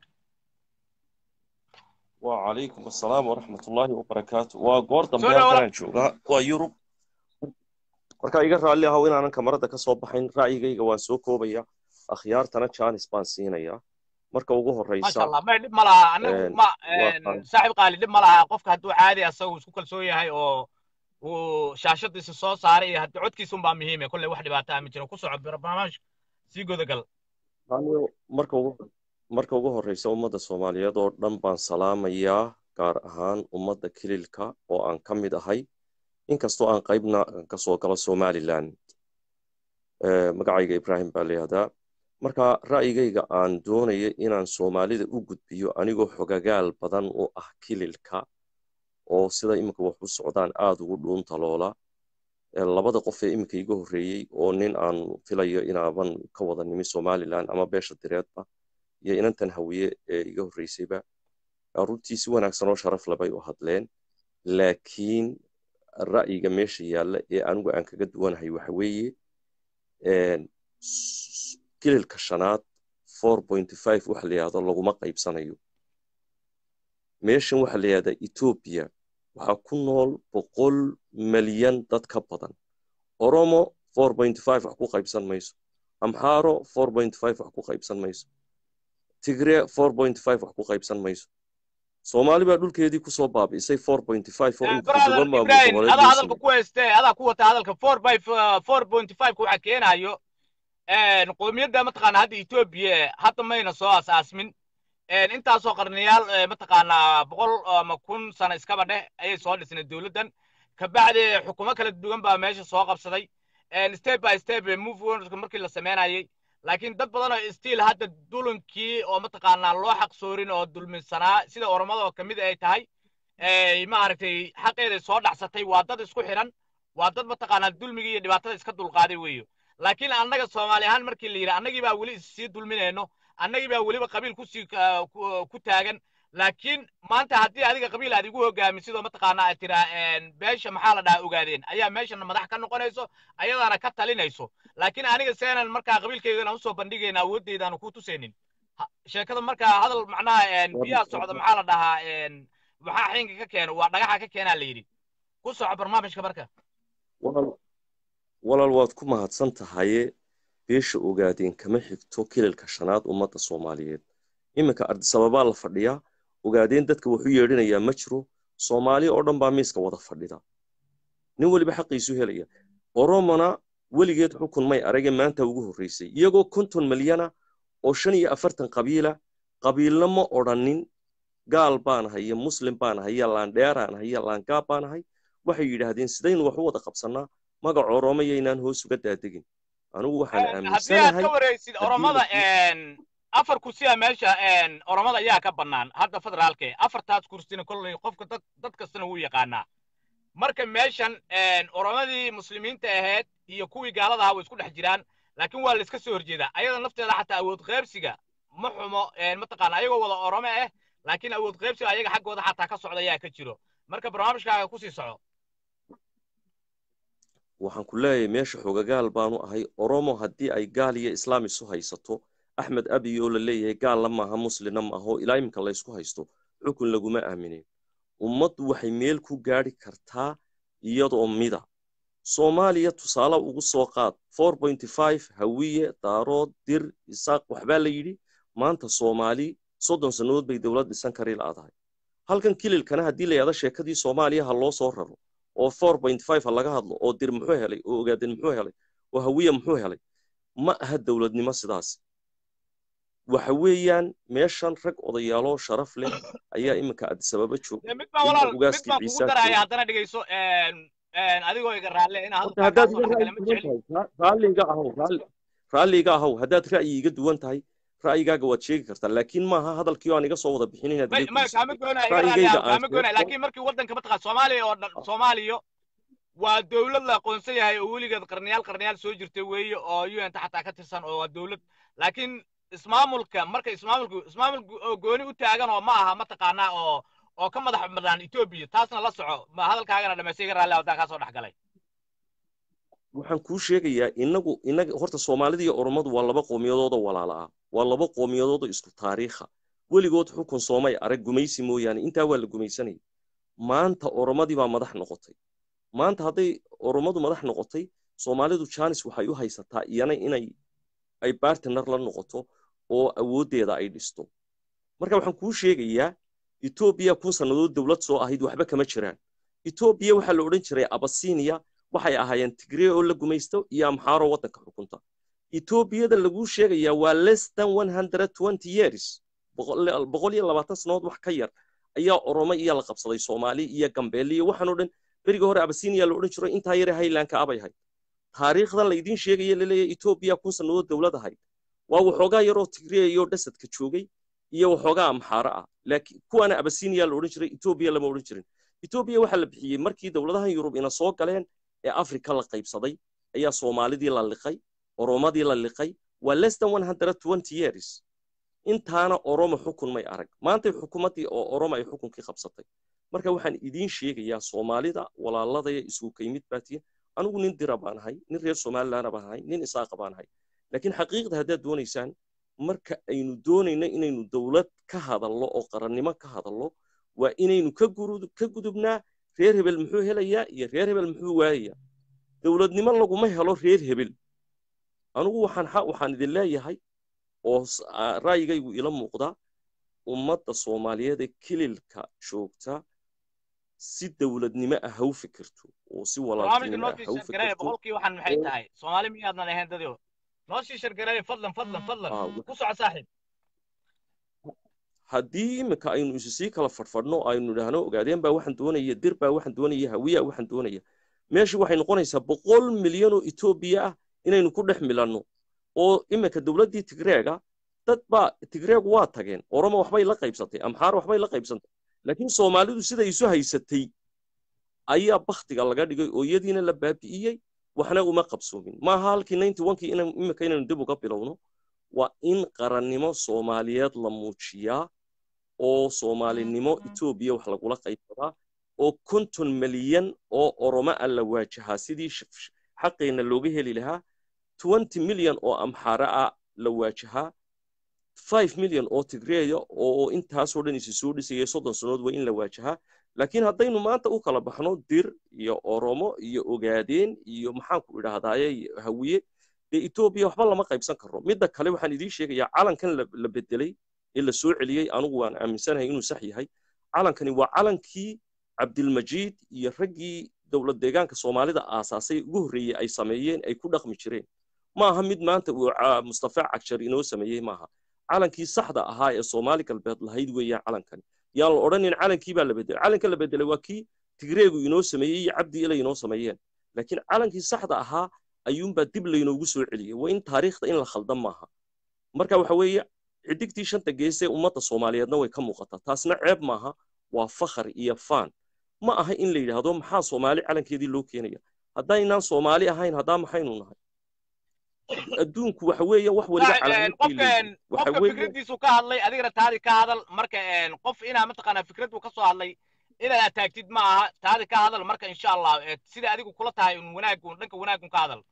وعليكم السلام ورحمة الله وبركاته وقور دم Soo بيان dhawaada. كان جوغا ويوروب marka iga raalli ahow inaanan kamarada ka soo baxayn ra'yigayga waan soo koobaya akhyaartana jaanis baan siinaya marka ugu ما horeysa شاء الله ما dhib ma laha anagu Een, ma waa een, fine. saaxiib qaali dhib ma laha qofka hadduu caadi asagu isku kalsoon yahay oo uu shaashadiisa soo saaray iyo haddii codkiisa unbaa muhiime kolley wax dhibaato ah ma jiro ku soco barnaamij sii gudagal Anigu marka ugu marka ugu horeysa ummadda Soomaaliyeed oo dhan baan salaamayaa gaar ahaan ummadda kililka oo aan ka mid ahay inkastoo aan qaybna ka soo galo Somaliland Eh, magacayga Ibrahim baa layihahdaa marka ra'yigayga aan doonaya inaan Soomaalida u gudbiyo anigoo xogagaal badan u ah kililka oo sida iminka wax u socdaan aada ugu dhuuntaloola Eh, labada qof ee iminka iga horreeyey oo nin aan filayo inaaban ka wada nimi Somaliland ama beesha direedba iyo inantan hawiye ee iga horreysayba eh, runtii si wanaagsan oo sharaf leh bay u hadleen laakiin ra'yiga meesha yaalla ee anigu aan kaga duwanahay waxa weeye een, s- kililka shanaad 4.5 waxa la yidhahdo laguma qaybsanayo meeshan waxa la yidhahdaa Ethiopia waxaa ku nool boqol malyan dad ka badan oromo 4.5 wax ku qaybsan mayso amxaaro 4.5 wax ku qaybsan mayso tigre 4.5 wax ku qaybsan mayso soomaali baa dhulkeedii kusoo baabi'isay 4.5 oo in brother todoba maamul ibrahim goboleed adaa loo hadalka sameeyey ku hayste adaa ku wata hadalka four by four point five ka waxaa keenayo een, qowmiyadda mataqaana hadda etoobiya hadda mayna soo asaasmin een, intaasoo qarniyaal ee, mataqaanaa boqol ama kun sano iskaba dheh ayay soo dhisnay dowladdan kabacdi xukumo kala duwan baa meesha soo qabsaday een, step by step ee move on markii la sameynayay laakiin dad badan oo stiil hadda dulankii oo mataqaanaa loo xaq soorin oo dulminsanaa sida oromada oo kamid ay tahay ay maaragtay xaqeeday soo dhacsatay waa dad isku xidhan waa dad mataqaanaa dulmigii iyo dhibaatada iska dulqaaday weeyo laakiin annaga soomaali ahaan markii la yidhi annagii baa weli issii dulminayno annagii baa weliba qabiil kusii ka- ku- ku taagan laakiin maanta haddii adiga qabiil aad igu hogaamisid oo mataqaanaa aad tiraa een, beesha maxaa la dhahaa ogaadeen ayaa meeshana madax ka noqonayso ayadaana ka talinayso laakiin aniga seenan markaa qabiilkaygana usoo bandhigayna awoodeydaanu ku tusaynin Ha- sheekada markaa hadal macnaha een, biyaha socda maxaa la dhahaa een, maxaa xinka ka keeno waa dhagaxa ka keenaa la yidhi ku soco barnaamijka marka walaal walaal waad ku mahadsan tahaye beesha ogaadeen kama xigto kililka shanaad ummadda soomaaliyeed iminka ardisababaa la fadhiyaa ogaadeen dadka wuxuu yeedhinayaa ma jiro soomaali oo dhan baa miiska wada fadhida nin weliba xaqiisu helaya oromona weligeed xukun may arage maanta ugu horreysay iyagoo konton milyana oo shan iyo afartan qabiila qabiilna ma odhanin gaal baanahay iyo muslim baanahay iyo laandheeraanahay iyo laangaab baanahay waxay yidhaahdeen sidaynu wax u wada qabsannaa magac oromo yaynaan hoos uga daadegin anigu waxaan Een, haddii aad aaminsanahay ka wareysid haddii oromada la- een, afar kursiya meesha een, oromada ayaa ka bannaan hadda federaalke afartaas kursina kolley qofka dad dad kastana wuu yaqaanaa marka meeshan een, oromadii muslimiinta ahayd iyo kuwii gaalada ahaa way isku dhex jiraan laakiin waa la iska soo horjeedaa ayada nafteeda xataa awood qaybsiga ma xumo een, mataqaana ayagoo wada oromo ah laakiin awood qaybsiga ayaga xaggooda xataa ka socda ayaa ka jiro marka barnaamijkaaga kusii soco waxaan ku leeyahay meesha xogagaal baanu ahay oromo haddii ay gaal iyo islaam isu haysato axmed abiy oo la leeyahay gaalna maaha muslimna maaha oo ilaa iminka laysku haysto xukun laguma aaminin ummaddu waxay meel ku gaadhi kartaa iyadoo mida soomaaliya tusaale ugu soo qaad 4.5 hawiye daarood dir isaaq waxbaa la yidhi maanta soomaali soddon sannadood bay dowlad dhisan kari la'adahay halkan kililkana haddii la yidhahdo sheekadii soomaaliya ha loo soo raro oo 4.5 ha laga hadlo oo dir muxuu helay oo ogaaden muxuu helay oo hawiye muxuu helay ma aha dowladnimo sidaas waxa weeyaan meeshan rag odayaaloo sharaf leh ayaa iminka adisababa jooga Dee mid baan ilaa walaal mid ugaaskii baan kugu ciise daraya jooga haddana dhegeyso een, een, adigoo iga raalle inaa horta hadalkaa kaa haddaad soo iga dhexgala ra'yi ma duwan jecli tahay ra- raalliga ahow raalli- raalliga ahow haddaad ra'yi iga duwan tahay ra'yigaaga waad sheegi kartaa laakiin maaha hadalkii oo aan iga soo wada bixin inaad may iga may guursatay kaama goonaya iga ra'yigayga raaliya aan kaama goonaya sheegto laakiin markii waddanka mataqaan soomaaliya oo dhan soomaaliya waa dowlad la aqoonsan yahay oo weligeed qarniyaal qarniyaal soo jirtay weeye oo un ta xataa ka tirsan oo waa dowlad laakiin ismaamulka marka ismaamulku ismaamulku oo gooni u taagan oo ma aha mataqaanaa oo oo ka madax banaan etoobiya taasna la soco ma hadalkaagana dhamaystay iga raalli haddaan kaa soo dhex galay waxaan kuu sheegayaa inagu inaga horta soomaalida iyo oromadu waa laba qowmiyadood oo walaala ah waa laba qowmiyadood oo isku taariikha weligood xukun soomay arag gumaysi mooyaane intaa waa la gumaysanayay maanta oromadii baa madax noqotay maanta hadday oromadu madax noqotay soomaalidu janis waxay u haysataa iyana inay ay bartiner la noqoto oo awooddeeda ay dhisto marka waxaan kuu sheegayaa etoobiya kun sannadood dowlad soo ahayd waxba kama jiraan etoobiya waxaa la odhan jiray abasinia waxay ahaayeen tigree oo la gumaysto iyo amxaaro waddanka xukunta etoobiyada laguu sheegayaa waa less than one hundred twenty years boqol iyo labaatan sannadood wax ka yar ayaa oromo iyo la qabsaday soomaali iyo gambeelle iyo waxaan oo dhan berigii hore abasinia la odhan jiro intaa yare haylanka abay ahayd taariikhdan laydiin sheegaya laleeyahay etoobiya kun sannadood dowlad ahayd waa waxoogaa yaroo tigree iyo dhasadka joogay iyo waxoogaa amxaaro ah laakiin kuwaana abasinia la odhan jiray etoobiya lama odhan jirin etoobiya waxaa la bixiyey markii dowladahan yurub ina soo galeen ee afrika la qaybsaday ayaa soomaalidii la liqay oromadii la liqay waa less than one hundred twenty years intaana oromo xukun may arag maantay xukuumaddii oo oromo ay xukunkii qabsatay marka waxaan idiin sheegayaa soomaalida walaaladaya isugu kaymid baatiya anigu nin dira baan ahay nin reer somalilandna baan ahay nin isaaqa baan ahay laakiin xaqiiqda haddaad doonaysaan marka aynu doonayno inaynu dowlad ka hadallo oo qarannimo ka hadallo waa inaynu ka gudubnaa reer hebel muxuu helayaa iyo reer hebel muxuu waayayaa dowladnimo laguma helo reer hebel anigu waxaan waxaan idin leeyahay oo ra'yigaygu ila muuqdaa ummadda soomaaliyeed ee kililka joogta si dowladnimo ah ha u fikirto oo si walaaltinimo ah ha u fikirto boqolkii waxaan maxay tahay soomaali miyaadan ahayn dadio noo sii shargareeye fadlan fadlan fadlan ku soco saaxiib haddii iminka aynu isu sii kala fadhfadhno aynu idhaahno ogaadeen baa waxaan doonaya dir baa waxaan doonaya hawiya waxaan doonaya meesha waxay noqonaysaa boqol milyan oo etoobiya ah inaynu ku dhex milanno oo iminka dowladdii tigreega dad baa tigreegu waa tageen oromo waxbay la qaybsatay amxaar waxbay la qaybsantay laakiin soomaalidu siday isu haysatay ayaa baktiga laga dhigay oo iyadiina la baabi'iyey waxna uma qabsoomin maaha halkii ninety onkii iminka inaynu dib uga bilowno waa in qarannimo soomaaliyeed la muujiyaa oo soomaalinimo etoobiya wax lagula qaybsadaa oo konton milyan oo oromo ah la waajahaa sidii xaqeenna looga heli lahaa twenty milyan oo amxaare ah la waajahaa five milyan oo tigreeya oo intaasoo dhan isi soo dhisayay soddon sannood waa in la waajahaa laakiin haddaynu maanta u kala baxno dir iyo oromo iyo ogaadeen iyo maxaanku idhaahdaaye hawiye dee etoobiya waxba lama qaybsan karo midda kale waxaan idiin sheegayaa calankan la bedelay ee la soo celiyey anigu waan aaminsanahay inuu sax yahay calankani waa calankii cabdilmajiid iyo raggii dowlad deegaanka soomaalida aasaasay ugu horreeyey ay sameeyeen ay ku dhaqmi jireen ma aha mid maanta uu mustafa cagshar inoo sameeyey maaha calankii saxda ahaa ee soomaali galbeed lahayd weeyaan calankani yaan la odhanin calankii baa la bedelay calanka la bedelay waa kii tigreegu inoo sameeyey iyo cabdi ilay inoo sameeyeen laakiin calankii saxda ahaa ayuunbaa dib laynoogu soo celiyey waa in taariikhda in la khaldan maaha marka waxa weeye xidigtii shanta geesee ummadda soomaaliyeedna way ka muuqataa taasna ceeb maaha waa fakhar iyo faan ma aha in la yidhaahdo maxaa soomaali calankeedii loo keenaya haddaynaan soomaali ahayn haddaa maxaynu nahay adduunku waxa weeye wax waliba qofka fikradiisu ka hadlay adigana taadi ka hadal marka qof inaa mataqaanaa fikradu ka soo hadlay inaad ataagtid ma aha taadi ka hadal marka insha allah sida adigu kula tahay un wanaagun dhanka wanaagun ka hadal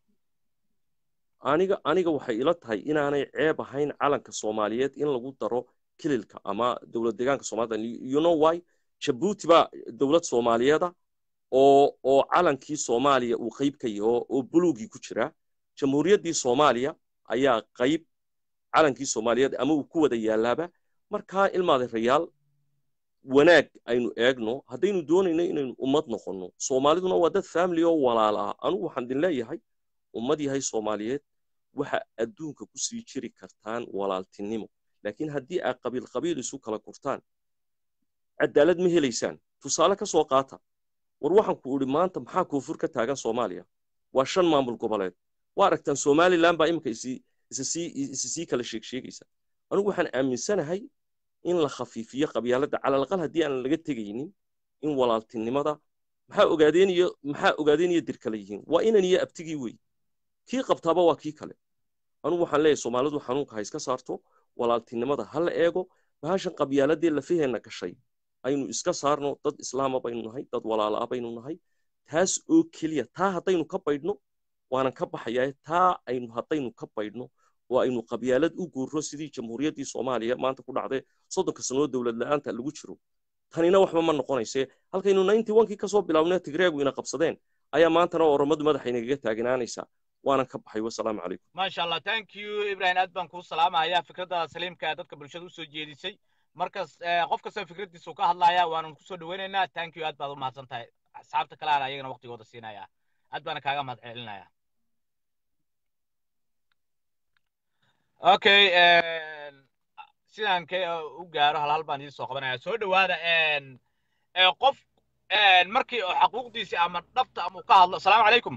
aniga aniga waxay ila tahay inaanay ceeb ahayn calanka soomaaliyeed in lagu daro kililka ama dowlad deegaanka soomaalida you know why jabuuti baa dowlad soomaaliyeeda oo oo calankii soomaaliya uu qayb ka yaho oo buluugii ku jiraa jamhuuriyaddii soomaaliya ayaa qayb calankii soomaaliyeed ama uu ku wada yaalaaba markaa ilmaadarayaal wanaag aynu eegno haddaynu doonayno inaynu ummad noqonno soomaaliduna waa dad family oo walaala ah anugu waxaan idin leeyahay ummad yahay soomaaliyeed waxa adduunka ku sii jiri kartaan walaaltinimo laakiin haddii aad qabiil qabiil isu kala gurtaan cadaalad ma helaysaan tusaale ka soo qaata war waxaan ku idhi maanta maxaa koonfur ka taagan soomaaliya waa shan maamul goboleed waa aragtaan somalilan baa iminka isa sii kala sheeg sheegaysa anigu waxaan aaminsanahay in la khafiifiyo qabyaaladda calalaqal haddii aan laga tegaynin in walaaltinimada maxaa ogaadeen iyo maxaa ogaadeen iyo dir kale yihiin waa inan iyo abtigii wey kii qabtaaba waa kii kale anigu waxaan leeyahay soomaalidu xanuunka ha iska saarto walaaltinimada ha la eego bahashan qabyaaladee lafaheenna gashay aynu iska saarno dad islaama baynu nahay dad walaala baynu nahay taas oo keliya taa haddaynu ka baydhno waanan ka baxayaa taa aynu haddaynu ka baydhno oo aynu qabyaalad u guurro sidii jamhuuriyaddii soomaaliya maanta ku dhacday soddonka sanoo dowlad la'aanta lagu jiro tanina waxba ma noqonayse halkaynu ninety onkii kasoo bilaabnay tigreegu ina qabsadeen ayaa maantana oromadu madaxa inagaga taagnaanaysaa waanan ka baxay wasalaamu calaykum maasha allah thank you ibrahim aad baan kuu salaamayaa fikradda saliimka ee dadka bulshada usoo jeedisay markas qof kasta fikraddiisa uu ka hadlaya waanan kusoo dhaweynaynaa thank you aad baad u mahadsan tahay asxaabta kale aan ayagana waqtigooda siinaya aad baana kaaga mahad celinaya okay sidaan ka u gaaro hal hal baan idin soo qabanaya soo dhowaada qof markii xaquuqdiisi ama dhabta ama uu ka hadlo asalaamu calaykum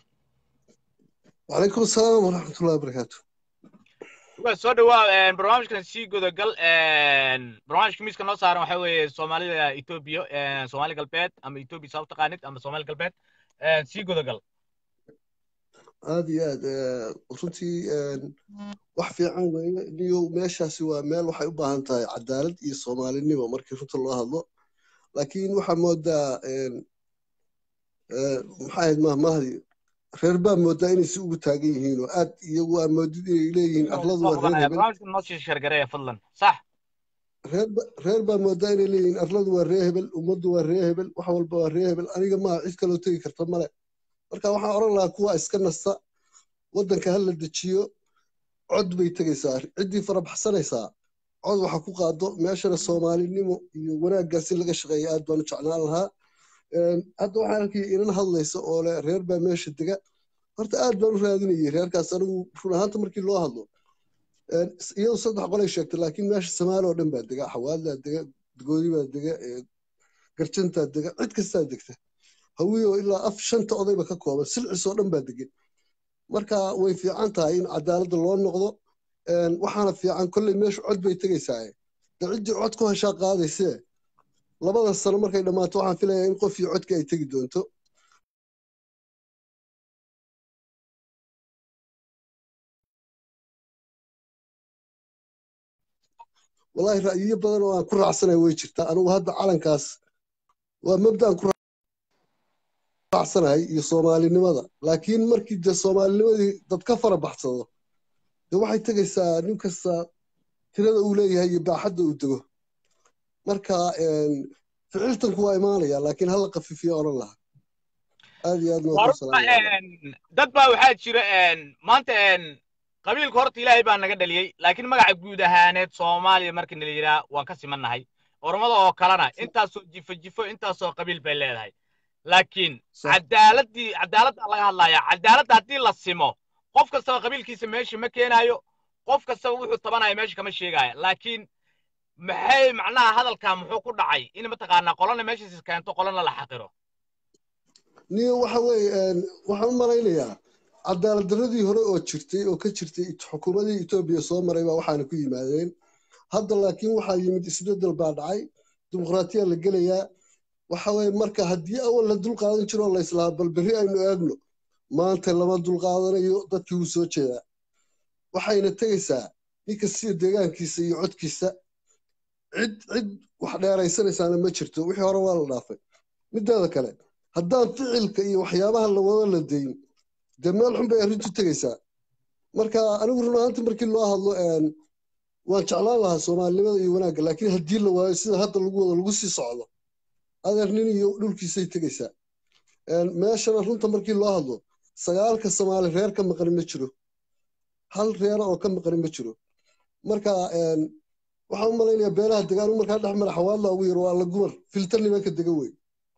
وعليكم السلام ورحمة الله وبركاته waa soo dhawaa barnaamijkan sii gudagal barnaamijka miiska noo saaran waxa weeye soomaalida etoobiya soomaali galbeed ama etoobiya saa u taqaanid ama soomaali galbeed sii gudagal aad iyo aad runtii wax fiican weeye niyo meeshaasi waa meel waxay u baahan tahay cadaalad iyo soomaalinimo markii runta loo hadlo laakiin waxaa moodaa maxaa ahayd mahmahdi reer baa moodaa inay si ugu taagan yihiin oo aad iyagu aa moodid inay leeyihiin arladu waa reer hebel barnaamijka noo sii sheergareeya fadlan sax reer baa moodaa inay leeyihiin arladu waa ree hebel ummaddu waa ree hebel wax walba waa ree hebel aniga maaha cid kaloo tegi karta male marka waxaan odhan lahaa kuwa iska nasta waddanka ha la dejiyo cod bay tegaysaa ciddii farabaxsanaysaa cod waxa ku qaado meeshana soomaalinimo iyo wanaaggaas in laga shaqeeya aad baan u jeclaan lahaa hadda waxaan arkaya inan hadlaysa oo le reer baa meesha dega horta aad baan u raadinayay reerkaas anigu run ahaanta markii loo hadlo iyadu saddex qolay sheegtay laakiin meesha samaali oo dhan baa dega xawaadlaa dega goodi baa dega garjantaa dega cid kastaa degta hawiyo ilaa af shanta odayba ka kooban silcis oo dhan baa degan marka way fiican tahay in cadaaladda loo noqdo waxaana fiican kolley meeshu cod bay tegaysaa de ciddii cod ku heshaa qaadaysee labada sano markay dhammaato waxaan filayaa in qof iyo codka ay tegi doonto wallahi ra'yiyo badan oo aan ku raacsanaya way jirtaa anigu hadda calankaas waa mabdaan ku raacsanahay iyo soomaalinimada laakiin markii dee soomaalinimadii dad ka fara baxsado dee waxay tegaysaa nin kasta tirada uu leeyahay iyo baaxadda uu dego marka ficiltanku waa imaanaya laakiin hala qafiifiyo odhan lahaa aad iyo aad dad baa waxaa jira maanta qabiilka horta ilaahay baa naga dhaliyey laakiin magaca guud ahaaneed soomaaliya markii nala yidhaha waan ka simannahay ormada oo kalena intaasoo jifo jifo intaasoo qabiil bay leedahay laakiin cadaaladii cadaaladda laga hadlaya cadaaladda haddii la simo qof kastaba qabiilkiisa meesha ma keenaayo qof kastaba wuxuu tabanaya meesha kama sheegaayo laakiin maxay macnaha hadalkaa muxuu ku dhacay in mataqaanaa qolana meeshiisa keento qolana la xaqiro niyo waxa weeye waxaan u malaynayaa cadaalad darradii hore oo jirtay oo ka jirtay xukuumadii etoobiya soo maray baa waxaana ku yimaadeen hadda laakiin waxaa yimid isbeddel baa dhacay dimuqraatiya la gelayaa waxa weeye marka haddii awal la dulqaadan jiro la islahaa bal berri aynu eegno maanta lama dulqaadanayo dadkii wuu soo jeedaa waxayna tegaysaa ninka sida deegaankiisa iyo codkiisa cid cid wax dheeraysanaysaana ma jirto wixii hore waa la dhaafay mideeda kale haddaan ficilka iyo waxyaabaha la wada la dayn dee meel xun bay arrintu tegaysaa marka anigu run ahaanti markii loo hadlo waan jeclaan lahaa soomaalinimada iyo wanaagga laakiin haddii la waayo sida hadda lagu wado lagu sii socdo adeer nin iyo dhulkiisay tegaysaa meeshana runta markii loo hadlo sagaalka soomaali reer ka maqani ma jiro hal reera oo ka maqani ma jiro marka waxaan u malaynayaa beelaha degaan markaa dhex mara xawaadla ugu yar waa la gumar filtar nimanka dega wey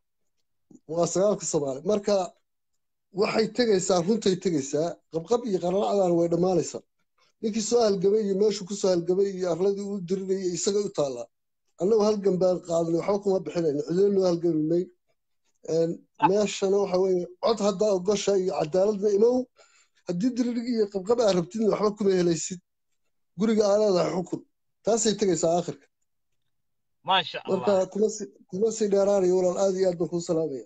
waa sagaalka soomaali marka waxay tegaysaa runtay tegaysaa qabqab iyo qaralacdaana way dhammaanaysaa ninkii soo halgamay iyo meeshuu ku soo halgamay iyo arladii u dirinayay isaga u taallaa annagu halgan baan qaadnay waxba kuma bixinayno cidinoo halgami mayn meeshana waxa weeye cod haddaa ogosha iyo cadaaladna imow haddii diririg iyo qabqab aa rabtidna waxba kuma helaysid guriga aa leedahay xukun taasay tegaysaa aakhirka maasha marka allah kuma si kuma sii dheeraanayo walaal aad iyo aad baan kuu salaamaya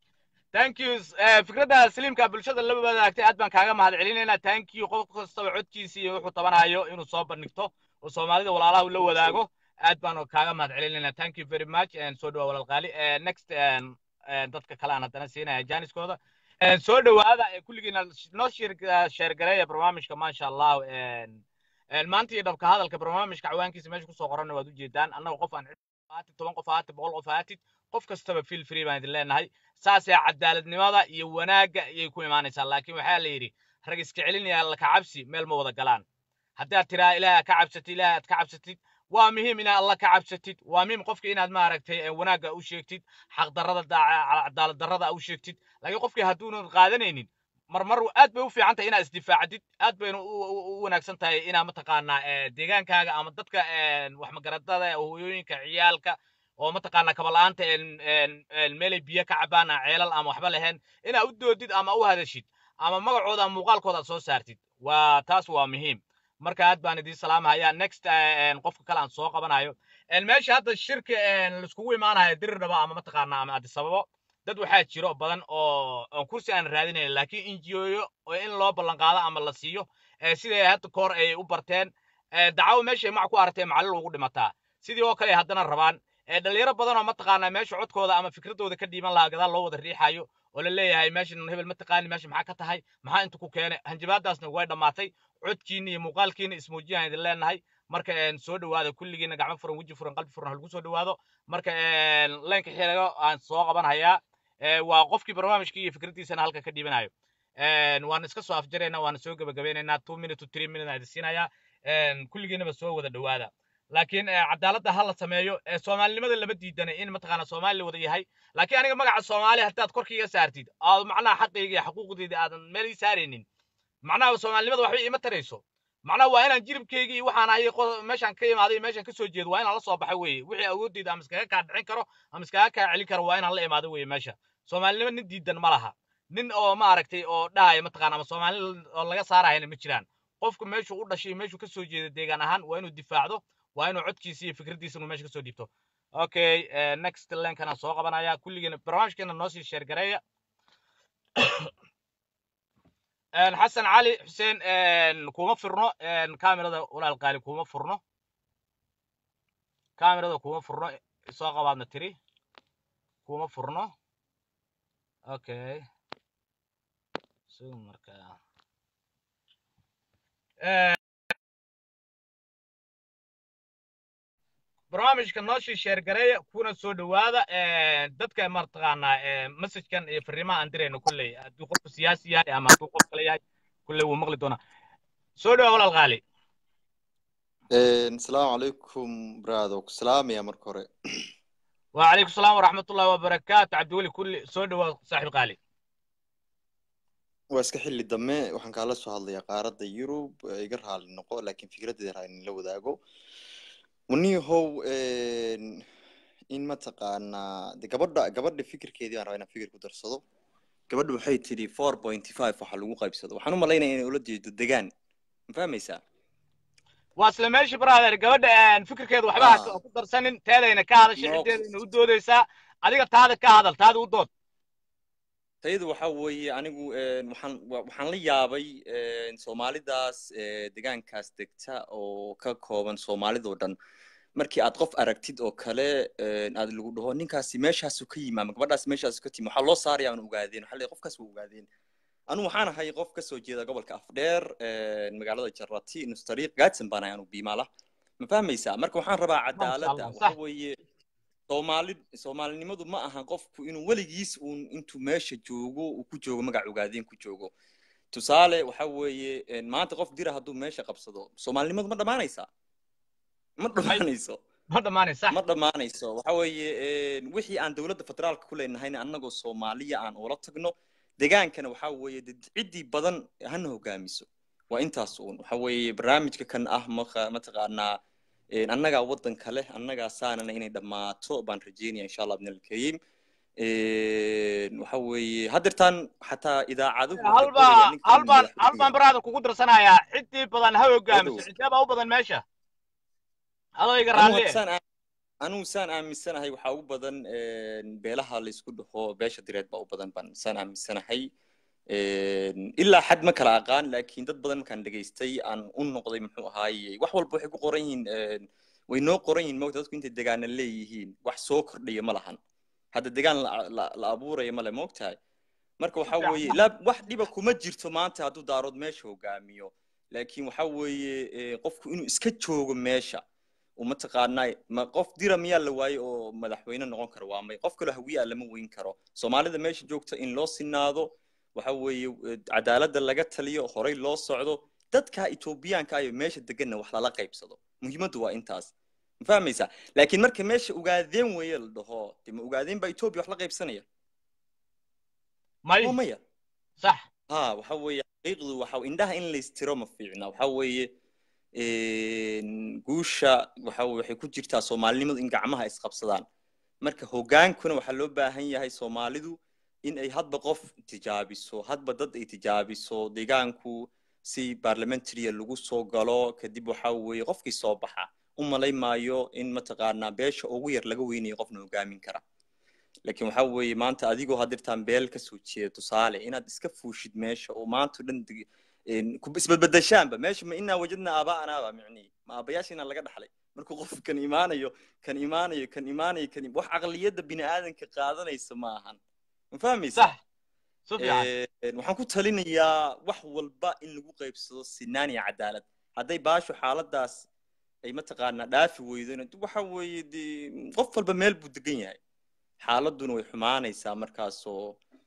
thank you eh, fikradda saliimka bulshada la wadaagtay aad baan kaaga mahad celinaynaa thank you qof kastaba codkiisa iyo wuxuu tabanayo inuu soo bandhigto oo soomaalida walaalaha uu la wadaago aad baan kaaga mahad celinaynaa thank you very much and soo dhawa walaal qaali Eh, next en, en, dadka kale aan haddana siinaya jaaniskooda En, soo dhawaada eh, kulligiina noo sheer- sheergareeya barnaamijka maasha allah En, en, maanta iyo dhabka hadalka barnaamijka cawaankiisa meesha kusoo qoranna waad ujeedaan annaga qof aan haatid toban qof haatid boqol qof haatid qof kastaba feel free baan idin leenahay saasee cadaaladnimada iyo wanaagga ayay ku imaanaysaa laakiin waxaa la yidhi rag iska celinaya alla ka cabsi meel ma wada galaan haddaad tiraa ilaahay ka cabsatid ilaahay aad ka cabsatid waa muhiim inaad alla ka cabsatid waa muhiim qofka inaad maaragtay eh, wanaagga u sheegtid xaqdarrada cadaalad darrada u sheegtid laakiin qofkii hadduunan qaadanaynin marmar aad bay u fiican tahay inaad isdifaacdid aad bayna u u- u wanaagsan tahay inaad mataqaanaa eh, deegaankaaga ama dadka eh, wax magaradada hooyooyinka ciyaalka oo mataqaanaa kabala'aanta en- en- en meelay biyo ka cabaan aan ceelal ama waxba lahayn inaad u doodid ama u hadashid ama magacooda ama muuqaalkooda aad soo saartid waa taas waa muhiim marka aad baan idiin salaamahaya next eh, en, qofka kale aan soo qabanayo En, meesha hadda shirka en, laiskugu imaanayo dirirnaba ama mataqaanaa ama adisababo dad waxaa jiro badan oo oo kursi aan raadinayn laakiin injiooyo oo in loo ballan qaado ama la siiyo eh, siday hadda koor ay u barteen eh, dacawo meeshay mac ku aragtay macallin ugu dhimataa sidii oo kale ay haddana rabaan eh, dhalinyaro badan oo mataqaanaa meesha codkooda ama fikradooda ka dhiiban lahaa gadaal loo wada riixayo oo la leeyahay meeshan hebel mataqaani meesha maxaa ka tahay maxaa inta ku keenay hanjabaadaasna way dhammaatay codkiina iyo muuqaalkiina ismuujiyaan idin leenahay marka en, soo dhawaada kulligiina gacmo furan weji furan qalbi furan halagu soo dhawaado marka en, leenka xilago aan soo qabanhayaa Eh, waa qofkii barnaamijkii iyo fikraddiisana halka ka dhiibanayo En, waan iska soo afjaraynaa waana soo gebagabeynaynaa two minute to three minute aan idin siinayaa En, kulligiinaba soo wada dhawaada laakiin eh, cadaaladda ha la sameeyo eh, soomaalinimada lama diidana in mataqaana soomaali la wada yahay laakiin aniga magaca soomaali haddaad korkayga saartid aad macnaha xaqayga iyo xuquuqdayda aadan meel ii saaraynin macnaha soomaalinimada waxba iima tarayso macnaha waa inaan jiribkayga iyo waxaan ahay qo- meeshaan ka imaaday iyo meeshaan ka soo jeedo waa inaan la soo baxo weeye wixii awoodeyda ama iskaga kaa dhicin karo ama iskaga kaa celin karo waa inaan la imaado weeye meesha soomaalinimo nin diidan ma laha nin oo maaragtay oo dhahaya mataqaana ama soomaali oo laga saarahayna ma jiraan qofku meeshuu u dhashay meeshuu kasoo jeeda deegaan ahaan waa inuu difaacdo waa inuu codkiisa iyo fikraddiisa inuu meesha kasoo dhiibto okay eh, next lenkan aan soo qabanaya kulligiina barnaamijkeena noo sii sheergareeya En, xasan cali xuseen en, kuma furno en, kaamirada walaal qaali kuma furno kaamirada kuma furno soo qabaadna tiri kuma furno okay so marka Eh, barnaamijka noo sii sheergareeya kuna soo dhawaada eh, dadka mataqaanaa eh, messajkan iyo fariimaha aan dirayno kulley hadduu qofku siyaasi yahay ama hadduu qof kale yahay kulley wuu maqli doonaa soo dhawa walaal qaali asalaamu calaykum brado ku salaamaya marka hore وعليكم السلام ورحمة الله وبركاته عبد الولي كل سودة صاحب قالي waa iska xilli dambe waxaan kaala soo hadlayaa qaaradda yurub ee iga raali noqo laakiin fikradeeda raa in la wadaago waniyahow in mataqaanaa de gabadha gabadha fikirkeedii baan rabaa inaan fikir ku darsado gabadha waxay tidhi four point five waxa lagu qaybsado waxaan u malaynaya inay ula jeedo degaan ma fahmaysaa واصل ماشي برادر قبل ان فكر كذا وحبها آه. كدر سنين تادا إن كهذا شيء No. عدين إنه ودوديسا أديك تادا كهذا تادا ودود tayadu waxa weeye anigu een, waxaan wa- waxaan la yaabay een, soomaalidaas ee, deegaankaas degta oo ka kooban soomaalidoo dhan markii aad qof aragtid oo kale een, aad lagu dhaho ninkaasi meeshaasu ka yimi ama gabadhaas meeshaasu ka timi waxaa loo saaraya aan ogaadeen waxaa leeyahay qofkaas waa ogaadeen anu waxaan ahay qof ka soo jeeda gobolka afdheer een, magaalada jarati nustariiq gaadsan baan ahay anu biimaala ma fahmaysaa marka waxaan rabaa cadaaladda Allah, waxa صح. weeye soomaali soomaalinimadu ma ahan qofku inuu weligiis uun intuu meesha joogo uu ku joogo magac ogaadeen ku joogo tusaale waxa weeye een, maanta qof dira hadduu meesha qabsado soomaalinimadu ma dhammaanaysaa ma dhammaanayso ما دماني صح ma dhammaanayso waxa weeye een, wixii aan dowladda federaalka ku leenahayna annagoo soomaaliya aan ula tagno degaankana waxa weeye dad ciddii badan hana hogaamiso waa intaas uun waxa weeye barnaamijka kan ah maqa- mataqaanaa een, annagaa waddanka leh annagaa saanana inay dhammaato baan rajeynaya insha allah bnalkariim waxa weeye haddeertaan xataa idaacaduhu waxay halba qorayaan ninkan halbaan madaxweynaha. halbaan baraada kugu darsanayaa ciddii badan ha hogaamiso Wadow. cidee baa u badan meesha adayga Anigu raalli hadsaan aa- anigu saan aaminsanahay waxaa ugu badan beelaha la isku dhaho beesha direed baa u badan baan saan aaminsanahay ilaa xad ma kala aqaan laakiin dad badan markaan dhegaystay aan u noqday muxuu ahaaye wax walba waxay ku qoran yihiin way noo qoran yihiin mogta dadku intay degaana leeyihiin wax soo kordhaya ma lahan hadda degaan la- la la abuuraya male moogtahay marka waxa weeye la wax dhiba kuma jirto maanta hadduu daarood meesha hogaamiyo laakiin waxa weeye eh, qofku inuu iska joogo meesha oo mataqaanaa ma qof dira miyaa la waaye oo madaxweyne noqon kara waa may qof kaloo hawiyaa lama weyn karo soomaalida meesha joogta in loo sinaado waxa weeye eh, cadaaladda laga taliyo horey loo socdo dadka etoobiyaanka ayo meesha deganna wax lala qaybsado muhiimaddu waa intaas ma fahmaysaa laakiin marka meesha ogaadeen weeye la dhaho de ma ogaadeen baa etoobiya wax la qaybsanaya may oo maya sax ha waxa weeye xaqiiqdu waxa indhaha in laystiro ma fiicna waxa weeye guusha waxa weye waxay ku jirtaa soomaalinimadu in gacmaha isqabsadaan marka hogaankuna waxaa loo baahan yahay soomaalidu in ay hadba qof tijaabiso hadba dad ay tijaabiso deegaanku si parliamentaria lagu soo galo kadib waxa weeye qofkii soo baxa u malay maayo in mataqaanaa beesha ugu yar laga weynayo qofna hogaamin kara laakiin waxa weeye maanta adigoo hadirtaan beel ka soo jeeda tusaale inaad iska fuushid meesha oo maanta o dhan deg- een, ku isbadbadashaanba meesha ma inaa wajadna aabaanaaba micnihi ma aabayaashiina laga dhaxlay markuu qof kan imaanayo kan imaanayo kan imaanayo kan im- wax caqliyadda bini aadanka qaadanaysa ma ahan ma fahmaysa sax si fiican Een, waxaan ku talinayaa wax walba in lagu qaybsado sinaan iyo cadaalad hadday baashu xaaladaas ay mataqaanaa dhaafi weydona waxa weeye dee qof walba meel buu degan yahay xaaladuna way xumaanaysaa markaasoo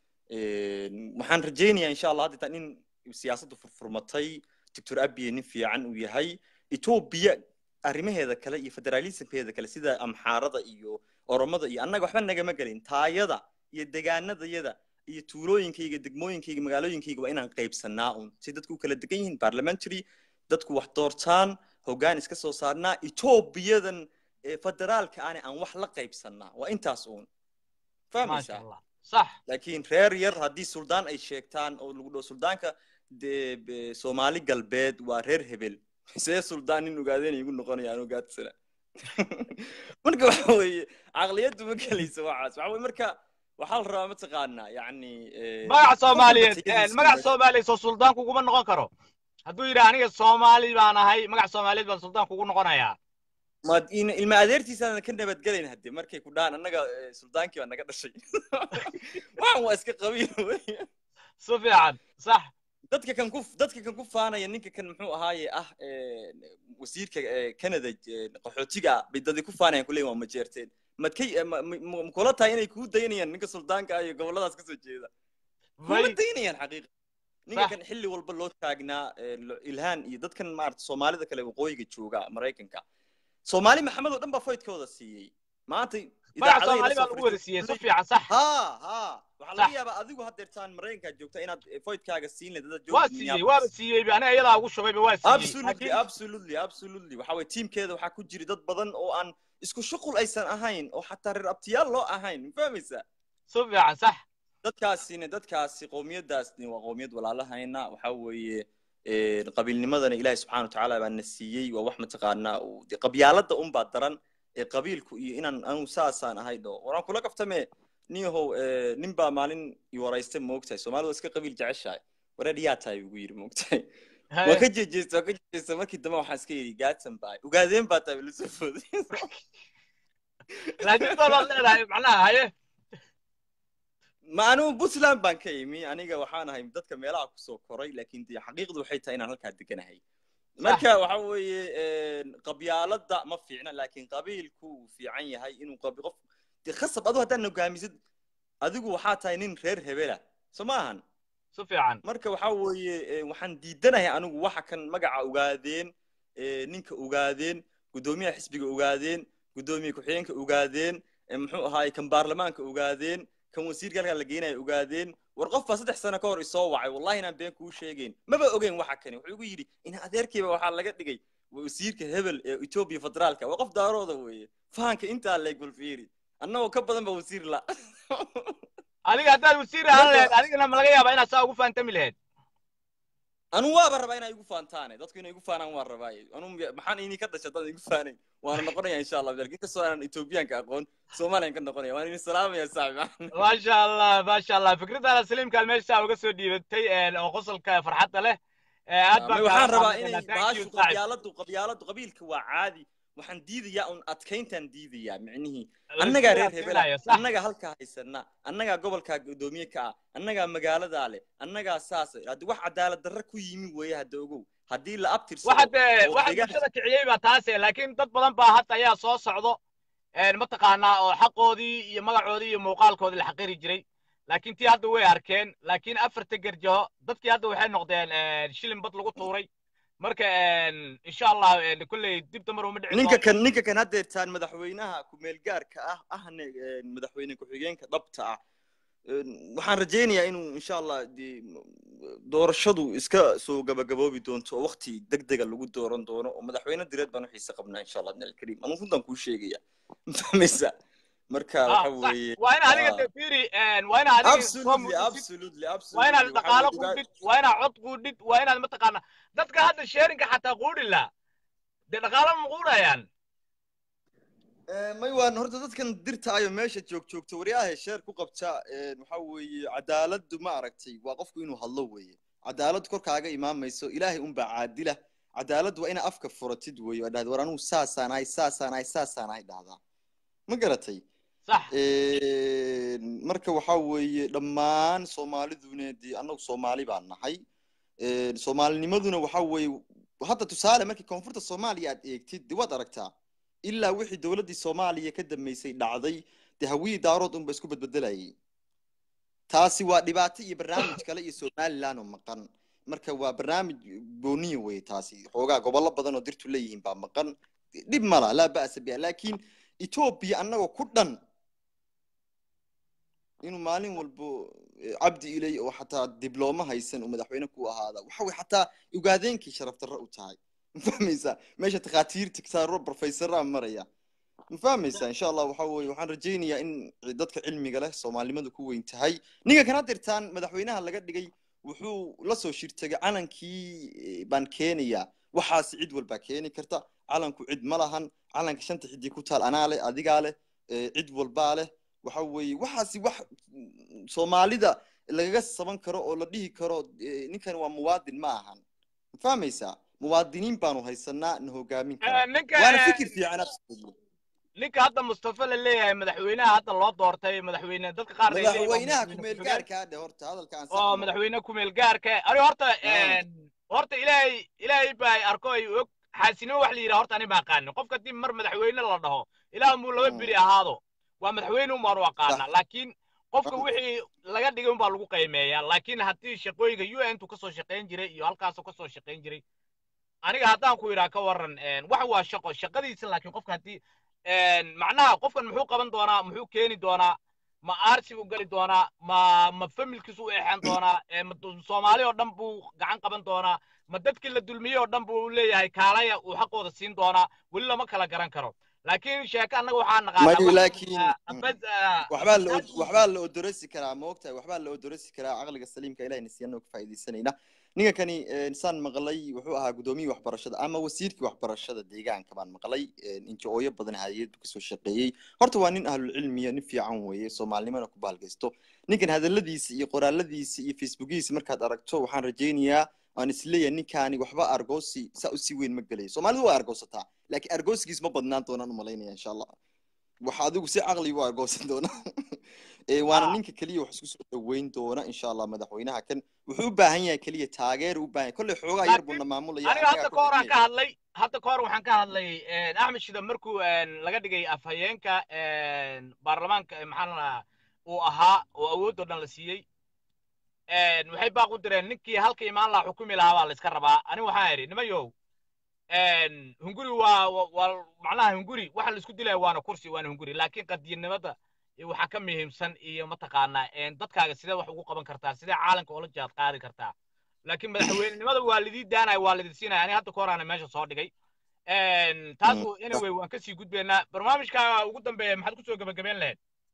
een, waxaan rajaynayaa insha allah hadda in siyaasaddu furfurmatay doctor abiye nin fiican uu yahay etoobiya arrimaheeda kale iyo federalismkeeda kale sida amxaarada iyo oromada iyo annaga waxba nagama gelin taayada iyo degaanadayada iyo tuulooyinkayga degmooyinkayga magaalooyinkayga waa inaan qaybsanaa un si dadku u kala degan yihiin parliamentary dadku wax doortaan hoggaan iska soo saarnaa etoobiyadan ee federaalka aane aan wax la qaybsanaa waa intaas uun maasha fahmaysaa allah sax laakiin reer yar haddii suldaan ay sheegtaan oo lagu dhaho suldaanka dee be- soomaali galbeed waa reer hebel see suldaan nin ogaadeen igu noqonaya aan ogaadsana marka waxa weeye caqliyaddu ma gelayso waxaas waxa weye marka waxaa la rabaa mataqaanaa yacni eh, magaca qof walba soomaaliyeed tayadiisa magaca meesha- soomaaliyeed soo suldaan kuguma noqon karo hadduu yidhi aniga soomaali baan ahay magac soomaaliyeed baan suldaan kugu noqonayaa ma in- ilma adeertiisaadan ka nabadgelayn hadde markay ku dhahaan annaga eh, suldaankii baa naga dhashay waxan waa iska qabiil wey si fiican sax dadka kan ku dadka kan ku faanaya ninka kan muxuu ahaaye ah eh, wasiirka eh, canada eh, qaxootiga ah bay dadii ku faanayaan kuleeyihin waa majeerteen madkay eh, ma- ma- ma- ma kula tahay inay kuu daynayaan ninka suldaanka ah iyo gobolladaas kasoo jeeda kuma may daynayaan xaqiiqa ninka Sax. kan xilli walba loo taagnaa eh, lo- ilhaan iyo dadkan maarata soomaalida kale waqooyiga jooga maraykanka soomaali maxamed oo dhan baa foydkooda siiyey maanta magac idaacadahay la soomaali baa soo lagu wada fadhiistay siiyey si kuleeyihin, fiican sax ha ha waxaa Sax. laga yaabaa adigu haddeertaan maraykankaa joogta inaad eh, foydkaaga siin leed dad waa jooga siiyey waaba minneapolis siiyey aniga iyadaa ugu shubayba waa siiyey absolutely laakiin absolutely absolutely waxa weye tiimkeeda waxaa ku jira dad badan oo aan isku shuqul aysan ahayn oo xataa reer abtiyaal loo ahayn ma fahmaysaa si fiican sax dadkaasina dadkaasi qowmiyadaasni waa qowmiyad walaalahayna waxa weeye een, qabiilnimadana ilaahi subxaana watacaala baa na siiyey waa wax mataqaanaa uu- dee qabyaalada unbaa daran ee qabiilku iyo inaan anu saasaan ahay dho waraan kula kaftame niyahow eh, nin baa maalin i waraystay moogtahay soomaalida waa iska qabiil jeceshahay wareer yaa tahay ugu yidhi moogtahay waa ka jejeesta waa ka jejeesta markii dambe waxaan iska yidhi gaadsan baay ogaadeen baa tahay lasoo fooday laakiin baad leedahay macnaha haye ma anigu puntland baan ka imi aniga waxaan ahay dadka meelaha kusoo koray laakiin dee xaqiiqdu waxay tahay inaan halkaa deganahay marka waxa weeye een, qabyaalada ma fiicna laakiin qabiilku uu fiican yahay inuu qabi qof dee khasab adu haddaan hogaamisid adigu waxaa tahay nin reer hebela soo ma ahan si fiican marka waxa weeye eh, waxaan diidanahay anigu waxa kan magaca ogaadeen eh, ninka ogaadeen guddoomiyaha xisbiga ogaadeen guddoomiye ku-xigeenka ogaadeen eh, muxuu ahaay kan baarlamaanka ogaadeen kan wasiirka halkaa la geenaya ogaadeen war qof baa saddex sano ka hor isoo wacay wallahi inaan been kuu sheegeyn maba ogeyn waxa kani wuxuu igu yidhi in adeerkiiba waxaa laga dhigay wasiirka hebel ee etoobiya federaalka waa qof daarooda weeye fahanka intaa leeg balfiiri annagoo ka badan ba wasiir la adiga haddaad wasiir ahaan Marka- lahayd adigana ma laga yaabaa inaad saa ugu faantami lahayd anu waaba rabaa inay igu faantaane dadku inay igu faanaan waan rabaa anu maxaan ini ka dhashay dad igu faanayn waana noqonaya insha allah laakiin kastoo aanan etoobiyaanka aqoon soomaaliyan ka noqonaya waan idin salaamaya saaxib maasha allah maasha allah fikradaada saliimkaad meesha uga soo dhiibatay een, oo qosolka farxadda leh Ee, aad baan waxaan kaaga rabaa mahadnaqaynaa. inay Thank you, baashu saaxiib. qabyaaladu qabyaaladu qabiilka waa caadi waxaan diidayaa un adkayntaan diidayaa micnihii La annagaa isku reer hebela adkaynayo, sax. annagaa halkaa haysana annagaa gobolkaa guddoomiye ka ah annagaa magaaladaa leh annagaa saas haddi wax cadaalad darre ku yimi weeye hadda ogow haddii la abtirsado waxa dee oo waxa deegaan- bulshada kiciyey baa taase laakiin dad badan baa hadda ayaa soo socdo een, mataqaanaa oo xaqoodii iyo magacoodii iyo muuqaalkoodii la xaqiri jiray laakiin tii hadda way arkeen laakiin afarta gerjaho dadkii hadda waxay noqdeen een, shilin bad lagu tuuray marka een, insha allah een, kolley dib damar uma dhici ninka doonto. kan ninka kan haddeertaan madaxweynaha ku-meelgaarka ah ahne een, madaxweyne ku-xigeenka dhabta ah een, waxaan rajaynayaa inuu insha allah dee, doorashadu iska soo gabagaboobi doonto oo waqti degdega lagu dooran doono oo madaxweyne direed baan u xiise qabnaa insha allah abdilkariim anu runtan kuu sheegaya fahmaysa marka Ah, waxa sax. weeye waa in adiga ah. dee fiiri een, waa in adiga soo absolutely muujisid absolutely waa absolutely inaad waxaa dhaqaalo weeye quudhid waa inaad cod quudhid waa inaad mataqaana dadka hadda sheerinka xataa quudhi la dee dhaqaalo ma quudhayaan Eh, may waan horta dadkan dirta ayo meesha joog joogta waryaha sheer ku qabta eh, waxa weeye cadaaladdu ma aragtay waa qofku inuu hadlo weeye cadaalad korkaaga imaamayso ilaahay unbaa caadila cadaaladdu waa ina afka furatid weeye oo dhahda war anugu saasaan ahay saasaan ahay saasaan ahay dhahdaa ma garatay sax Eh, marka waxa weeye dhammaan soomaaliduna dee annagu soomaali baan nahay Eh, soomaalinimaduna waxa weeye hadda tusaale markii koonfurta soomaaliya aad eegtid dee waad aragtaa ilaa wixii dowladdii soomaaliya ka dambeysay dhacday dee hawiyii daarood unba isku bedbedelayay taasi waa dhibaato iyo barnaamij kale iyo somaliland oo maqan marka waa barnaamij gooniya weye taasi xoogaa gobollo badan oo dirtu leeyihiin baa maqan dhib mala laa ba'sa biha laakiin etoobiya annagoo ku dhan inuu maalin walbo eh, cabdi ilay oo xataa diblooma haysan oo madaxweyne ku ahaada waxa way xataa ugaadeenkii sharaf darro u tahay ma fahmaysaa meesha takhaatiirta saaro professoraa maraya ma fahmaysaa insha allah waxa weeye waxaan rajaynayaa in dadka cilmiga leh soomaalinimadu ku weyn tahay ninka kana dirtaan madaxweynaha laga dhigay wuxuu la soo shirtagay calankii eh, baan keenayaa waxaas cid walbaa keeni karta calanku cid ma lahan calanka shanta xidii ku taal anaa leh adigaa leh eh, cid walbaa leh waxa weeye waxaasi wax mm, soomaalida lagaga saban karo oo la dhihi karo eh, ninkan waa muwaadin ma ahan ma fahmaysaa muwaadiniin baanu haysanaa na hogaamin Eh, karaa ninka waana eh, fikir fiican absolutely ninka hadda mustafa la leeyahay madaxweynaha hadda loo doortay madaxweyne dadka qaar ay leeyihiin waa madaxweynaha madaxweyne ku-meel ku-xigeen. gaarka ah dhe horta hadalka aan oo saxno madaxweyne kumeel gaarka aniga horta Ah. een, horta ilaahay ilaahay baa ay arko ay og xaasinimo wax la yidhaha horta ani ma aqaanin qofka haddii mar madaxweyne la dhaho ilaah muu laba Mm. beri ahaado waa madaxweyne un baanu aqaanaa laakiin qofka Ah. wixii laga dhigay un baa lagu qiimeeyaa laakiin haddii shaqooyinka u n tu kasoo shaqayn jiray iyo halkaasoo kasoo shaqayn jiray aniga haddaan ku idhaa ka waran een, wax waa shaqo shaqadiisa laakiin qofka haddii een, macnaha qofkan muxuu qaban doonaa muxuu keeni doonaa ma aarsi buu geli doonaa ma ma familkiisu u eexan doonaa ee ma du- soomaali oo dhan buu gacan qaban doonaa ma dadkii la dulmiyey oo dhan buu leeyahay kaalaya uu xaqooda siin doonaa weli lama kala garan karo laakiin sheeko annaga waxaa naqaanaa mayu wax- laakiin ah, bas, ah, waxbaa la od- waxbaa la odorasi karaa ma ogtahay waxbaa la odorasi karaa caqliga saliimka ilahay nasiyanoo ka faa'iidaysanayna ninka kani eh, saan maqlay wuxuu ahaa gudoomiyii waxbarashada ama wasiirkii waxbarashada deegaanka baan maqlay injo-ooyo badan hayad buu kasoo shaqeeyey horta waa nin ahlulcilmiya nin fiican weeye soomaalinimana ku baalgaysto ninkan hadaladiisa iyo qoraaladiisa iyo facebookiisa markaad aragto waxaan rajaynayaa aan isleeyahay ninkaani waxba argoosi saa usii weyn ma gelayo soomaalidu waa argoosataa laakiin argoosigiis ma badnaan doonaan umalaynaya insha allah waxa adigu si caqli u argoosan doona Eh, waana Ah. ninka keliya wax isku soo dhaweyn doona insha allah madaxweynaha kan wuxuu u baahan yahay keliya taageer u baahan yahay kolley xoogaa yar buu Laakiin na maamulaya aniga annagaa hadda ku ka hor aan xidhnay. ka hadlay hadda ka hor waxaan ka hadlay een, axmed shida markuu een, laga dhigay afhayeenka een, baarlamaanka ee maxaa la dhahaa uu ahaa oo awoodoo dhan la siiyey een, waxay baaq u direen ninkii halka imaan lahaa xukumi lahaa baa la iska rabaa ani waxaan idhi nimayow een, hunguri waa waa- waa macnaha hunguri waxa la isku dilaya waana kursi waana hunguri laakiin qadiyadnimada iyo waxaa ka muhiimsan iyo mataqaanaa een, dadkaaga sidee wax ugu qaban kartaa sidee caalamka oola jaad qaadi kartaa laakiin madaxweynenimada waa lidii daanaya waa lidin siinaya ani hadda ka horaana meesha soo dhigay Een, taasu anyway waan kasii gudbaynaa barnaamijka ugu dambeeya maxaad kusoo gebagabeyn lahayd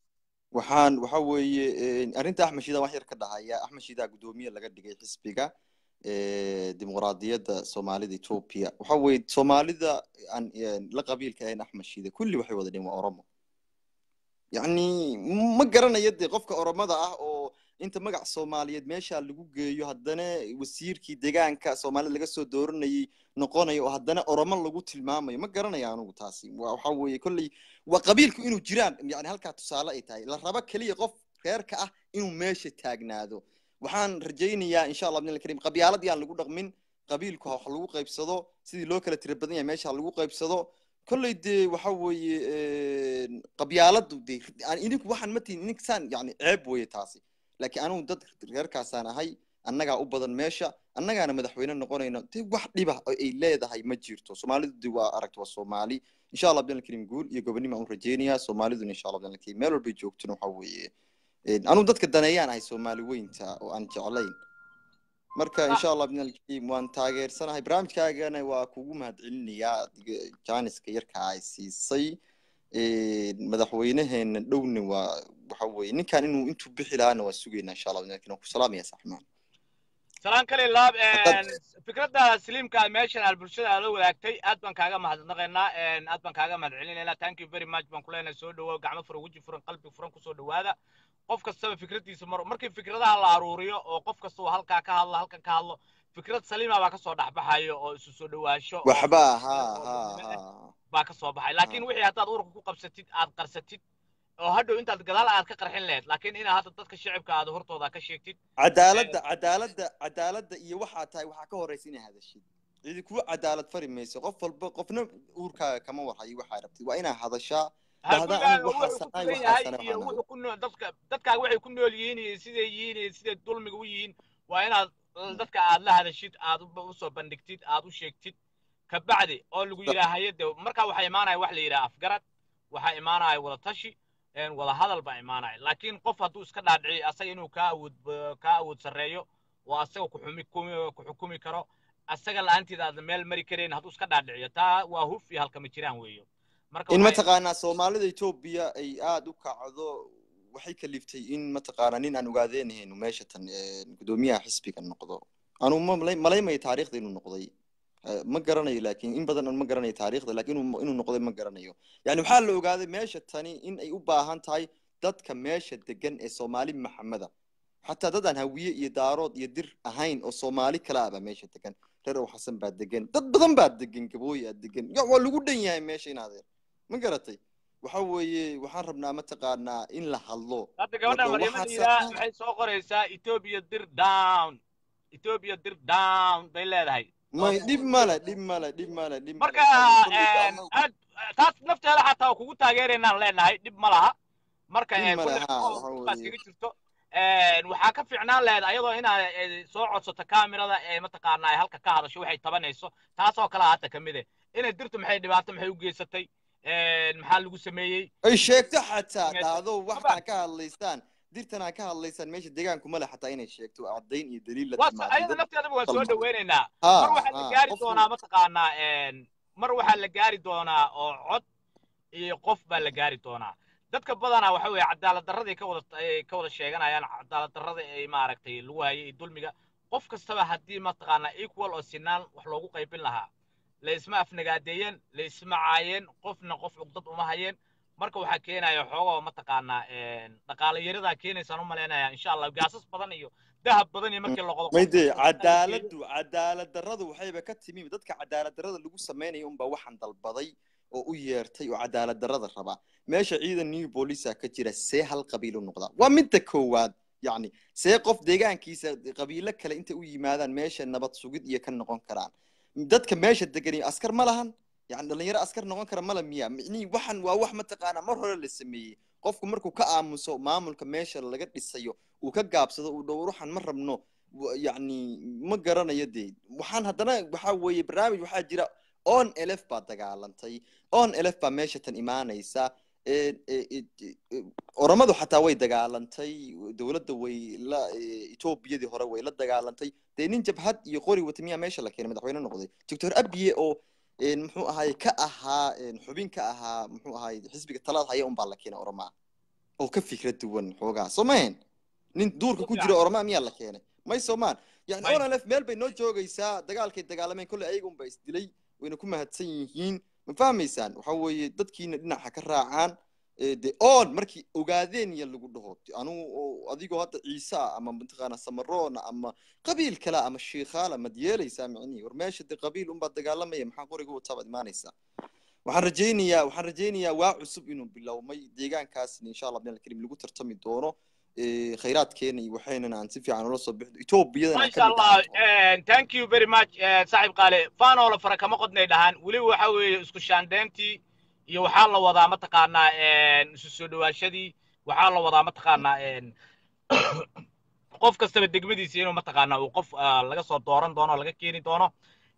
waxaan waxa weeye arrinta axmed shidaa wax yar ka dhahaya axmed shidaa guddoomiye laga dhigay xisbiga dimuqraadiyadda soomaalida etoobiya waxa weeye soomaalida aan la qabiilka ahayn axmed shide kulli waxay wada dhihin waa oromo yacni ma garanayo dee qofka oromada ah oo inta magac soomaaliyeed meesha lagu geeyo haddana wasiirkii deegaanka soomaalida laga soo dooranayay noqonayo oo haddana oromo lagu tilmaamayo ma garanayo anugu taasi waxa weeye kolley waa qabiilku inuu jiraan yani halkaa tusaale ay tahay la rabo keliya qof reerka ah inuu meesha taagnaado waxaan rajaynayaa insha allah bidn karim qabyaaladii aan lagu dhaqmin qabiilku wax lagu qaybsado sidii loo kala tira badan yahay meesha lagu qaybsado kolley dee waxa weeye qabyaaladu dee idinku waxaan ma tihin idinkasaan yani ceeb weeye taasi laakiin anugu dad reerkaasaan ahay annagaa u badan meesha annagaana madaxweyne noqonayna dee wax dhiba oo ay leedahay ma jirto soomaalidu de waa aragta waa soomaali insha allah bidn karim guul iyo gobonimo aan rajaynayaa soomaaliduna insha allah bidn karim meel walbay joogtona waxa weeye anugu dadka daneeyaan ahay soomaali weynta oo aan jeclayn marka insha allah bidn alkarim waan taageersanahay barnaamijkaagana waa kugu mahadcelinayaa janiska yarka ay siisay madaxweyneheena dhowna waa waxa weeye ninkan inuu intuu bixi lahaana waa sugaynaa insha allah bidn alkarim waan ku salaamaya saxmaan salaan kale laab fikradda saliimka meeshan aad bulshada aad la wadaagtay aad baan kaaga mahadnaqaynaa aad baan kaaga mahadcelinaynaa thank you very much baan kuleenahay soo dhawow gacmo furan weji furan qalbi furan kusoo dhawaada qof kastaba fikraddiisa mar markii fikradaha la aruuriyo oo qof kasta uu halkaa ka hadlo halkan ka hadlo fikrad saliima baa kasoo dhexbaxayo oo isu soo dhawaasho waxba ha ha ha baa kasoo baxay laakiin wixii haddaad ururka ku qabsatid aad qarsatid oo hadhow intaad gadaal aad ka qarxin lahayd laakiin inaa hadda dadka shicibka aad hortooda ka sheegtid cadaaladda cadaaladda cadaaladda iyo waxaa tahay waxaa ka horeysa inay hadashid cidi kuwa cadaalad fari mayso qof walba qofna uurkaaga kama warhayo waxaa rabtid waa inaa hadashaa dadkaaga waxay ku nool yihiin iyo siday yihiin iyo siday dulmiga u yihiin waa inaad dadka aad la hadashid aad usoo bandhigtid aad u sheegtid kabacdi oo lagu yidhaahayo de markaa waxaa imaanaya wax la yidhaha afgarad waxaa imaanaya wada tashi wada hadal baa imaanaya laakiin qof hadduu iska dhaadhiciyo asaga inuu kaa awood kaa awood sarreeyo oo asaga kuxumi ku xukumi karo asaga la-aanteeda aad meel mari karayn hadduu iska dhaadhiciyo taa waa huf iyo halkama jiraan weeyo in mataqaanaa soomaalida etoobiya ay aada u kacdo waxay kaliftay in mataqaanaa nin aan ogaadeenahayn meesha tan guddoomiyaha xisbiga noqdo anuu malaymaya taariikhda inuu noqday ma garanayo laakiin in badan ma garanayo taariikhda laakiin inuu noqday ma garanayo yani waxaa la ogaaday meesha tani in ay u baahan tahay dadka meesha degan ee soomaali maxameda xataa dad aan hawiye iyo daarood iyo dir ahayn oo soomaali kala ah baa meesha degan reer ow xasan baa degan dad badan baa degan gabooyi aa degan waa lagu dhan yahay meesha in adeer ma garatay waxa weeye waxaan rabnaa mataqaanaa in la hadlo hadda gabadhan maryamadiida maxay soo qoraysaa ethiopia dir down ethiopia dir down bay leedahay may dhib male dhib male dhib male dhib marka aad taas nafteeda xataa kugu taageeraynaan leenahay dhib ma laha marka kaga jirto waxaa ka fiicnaan lahayd ayadoo inaad soo codsato kamirada ee mataqaanaa ay halka ka hadasho waxay tabanayso taasoo kale hadda ka mid eh inay dirtu maxay dhibaato maxay u geysatay maxaa lagu sameeyey ay sheegto xataa dhahdo waxaa ka hadlaysaan dirtan aa ka hadlaysaan meesha deegaanku male xataa inay sheegto caddayn iyo daliil la ayada nafteedaba waan soo dhaweynaynaa mar waxaa la gaari doonaa mataqaanaa mar waxaa la gaari doonaa oo cod iyo qof baa la gaari doonaa dadka badanaa waxa weeye cadaalad darraday ka wada ka wada sheeganayaan cadaalad darrada ay maaragtay lagu hayay iyo dulmiga qof kastaba haddii mataqaanaa equal oo sinaan wax loogu qaybin lahaa la isma afnagaadeeyeen la isma caayeen qofna qof cugdad uma hayeen marka waxaa keenaya xoogoo mataqaanaa dhaqaale yaradaa keenaysaan u malaynaya insha allah gaasas badan iyo dahab badan iyo markii loqodo mayde cadaaladu cadaalad darradu waxayba ka timi dadka cadaalad darrada lagu samaynayo unbaa waxaan dalbaday oo u yeertay oo cadaalad darrada rabaa meesha ciidan new boolisa ka jira see hal qabiil u noqdaa waa midda koowaad yacni see qof deegaankiisa qabiilo kale intay u yimaadaan meesha nabad sugid iyo ka noqon karaan dadka meesha degani askar ma lahan yani dhalinyaro askar noqon kara mala miya micnihii waxan waa wax mataqaanaa mar hore la sameeyey qofku markuu ka aamuso maamulka meesha laga dhisayo uu ka gaabsado uu dhowr waxaan ma rabno yacni ma garanayo dee waxaan haddana waxaa weeye barnaamij waxaa jira on elf baa dagaalantay on elf baa meesha tan imaanaysa oromadu xataa way dagaalantay dowladda way la etoobiyadii hore way la dagaalantay dee nin jabhad iyo qori wata miyaa meesha la keenay madaxweyne noqday doctor abiye oo muxuu ahaay ka ahaa xubin ka ahaa muxuu ahaay xisbiga talaad haya unbaa la keenay oromaa oo ka fikrad duwan xoogaa soo mahayn nin duurka ku jira oroma miyaa la keenay may soomaan yani May. onalef meel bay noo joogaysaa dagaalkay dagaalameen kolley ayaga unba isdilay wayna ku mahadsan yihiin ma fahmaysaan waxa weeye dadkiina dhinaca ka raacaan ee, de oon markii ogaadeen ya lagu dhaho anugu oo adigoo hadda ciise ah ama mataqaana samaroona ama qabiil kale ama shiikhaala mad yeelaysaa micnihi war meesha de qabiil unbaa dagaalamaya maxaa qoriga watabaad imaanaysaa waxaan rajaynayaa waxaan rajaynayaa waa cusub inuu bilowmay deegaankaasna insha allah bnal karim lagu tartami doono ee, khayraadkeena iyo waxaynana aan si fiican ula soo bixdo etoobiyadana aan masha ka mid allah ahaan doono eh, thank you very much eh, saaxiib qaale faanoola fara kama qodnay dhahaan weliba waxa weeye isku shaandeyntii iyo waxaa la wadaa mataqaanaa eh, isu soo dhawaashadii waxaa la wadaa mataqaanaa eh, qof kastaba degmadiisa inuu mataqaanaa uu qof ah, laga soo dooran doono oo laga keeni doono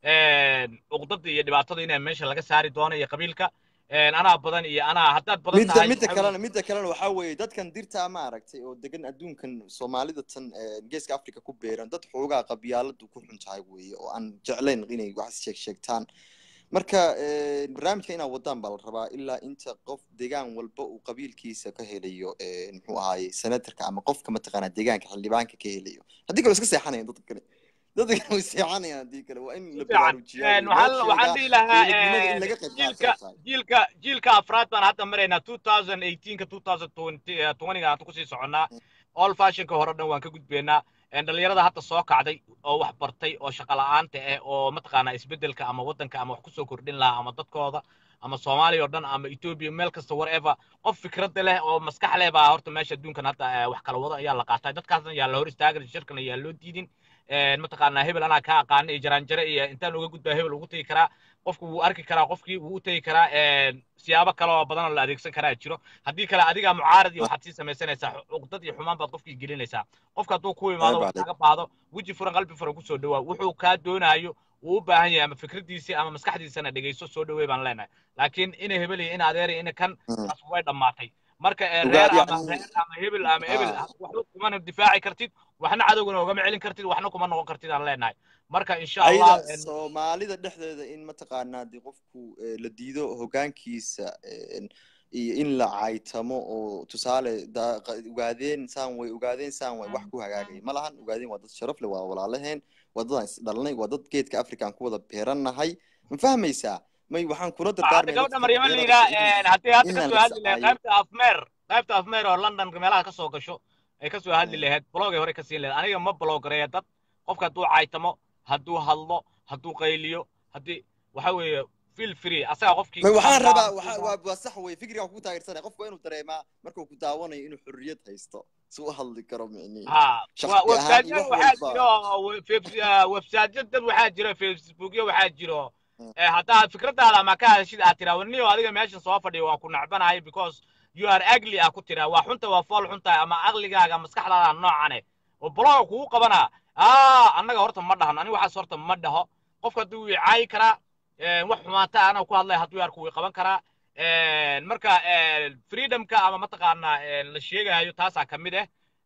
uqdada iyo dhibaatada inaa meesha laga saari doono iyo qabiilka Eh, anaa badan iyo anaa haddaad badan midda tahay midda waxa kalena midda kalena waxaa weeye dadkan dirtaa ma aragtay oo degan adduunkan soomaalida tan ee, geeska africa ku beeran dad xoogaa qabyaaladu ku xun tahay weeye oo aan jeclayn inay wax sheeg sheegtaan marka ee, barnaamijka inaad wadaan baa la rabaa ilaa inta qof deegaan walba uu qabiilkiisa ka helayo ee, muxuu ahaaye senatarka ama qofka mataqaanaa deegaanka xildhibaanka ka helayo haddii kale way iska seexanayaan dadka kale dadka kale way seexanayaan haddii kale waa in la fiican baraarujiyaa Eh, loo waxaan waxaan sheegaa dhihi lahaa dowladnimada in eh, laga qayb jiilka qaato tahay jiilka jiilka afraad baan hadda maraynaa 2018 ka 2020 eh, 20 aan kusii soconnaa all fashionka hore dhan waan ka gudbeynaa Eh, dhalinyarada hadda soo kacday oo wax bartay oo shaqo la'aanta ah oo mataqaanaa isbeddelka ama waddanka ama wax kusoo kordhin lahaa ama dadkooda ama soomaaliya oo dhan ama ethiopia meel kasta whatever qof fikradda leh oo maskax leh baa horta meesha adduunkan hadda eh, wax kala wado ayaa la qaatay dadkaasna yaa la hor istaagin shirkana yaa loo diidin Eh, mataqaanaa hebel anaa kaa aqaana iyo jaraanjare iyo intaan uga gudbaa hebel ugu tegi karaa qofku wuu arki karaa qofkii wuu u tegi karaa eh, siyaabo kale oo badan oo la adeegsan karaa jiro haddii kale adigaa mucaarad iyo waxaad sii samaysanaysaa cuqdad iyo xumaan baad qofkii gelinaysaa qofka hadduu ku imaado Ayb wax calayk. kaaga baahdo weji furan qalbi furan kusoo dhawaa wuxuu kaa doonaayo wuu u baahan yahay ama fikradiisii ama maskaxdiisana dhegeyso soo dhawey baan leenahay laakiin ina hebel iyo ina adeer iyo ina kan Mm. taas way dhammaatay marka eh, Ogaa- reer ama yacni- reer ama hebel ama hebel Ah. waxba kumana difaaci kartid waxna cadowgana ugama celin kartid waxna kuma noqon kartid aan leenahay marka insha allah ayada soomaalida dhexdeeda in mataqaanaa dee qofku eh, la diido hoggaankiisa eh, iyo in la caytamo oo tusaale da- qa- ogaadeen saan way ogaadeen saan way wax ku hagaagaya ma lahan ogaadeen waa dad sharaf leh waa walaalaheen waa dad aan isdhalnay waa dad geedka africa aan ku wada beerannahay ma fahmaysaa may waxaan kula hadda dardaarmaya gabadha dadka maryamo la dhalinyarada yidhaa in- haddii hadda inaan kasoo la hadli lahayd iscaayo qaybta afmeer qaybta afmeer oo london meelaha kasoo gasho ay kasoo hadli Mm. lahayd blogay hore ka siin lahayd aniga ma blogareeya dad qofka hadduu caytamo hadduu hadlo hadduu qayliyo haddii waxa weeye feel free asaga qofkii may waxaan hadlaa, rabaa hadduu waxa- daawo- waa waa sax wey fikriga ku taageersanaya qofku waa inuu dareemaa markuu ku daawanayo inuu xorriyad haysto si u hadli karo micnihi ها shakhsi ahaan iyo website wax waxaa walba jiro website dad waxaa jiro facebookyo waxaa jiro Mm. Eh, haddaa fikradaada ama ka hadashid aad tiraa warniyo adiga meeshan soo fadhiyo waa ku nacbanahay because you are ugly aa ku tiraa waa xunta waa fool xunta ama aqligaaga maskaxdaada noocane oo bloga kugu qabanaa aa annaga horta ma dhahan aniga waxaas horta ma dhaho qofka hadduu wii caayi karaa eh, wax xumaata anaga ku hadlaya hadduu yaarku wii qaban karaa Eh, marka eh, freedomka ama mataqaanaa eh, la sheegayo taasaa ka mid ah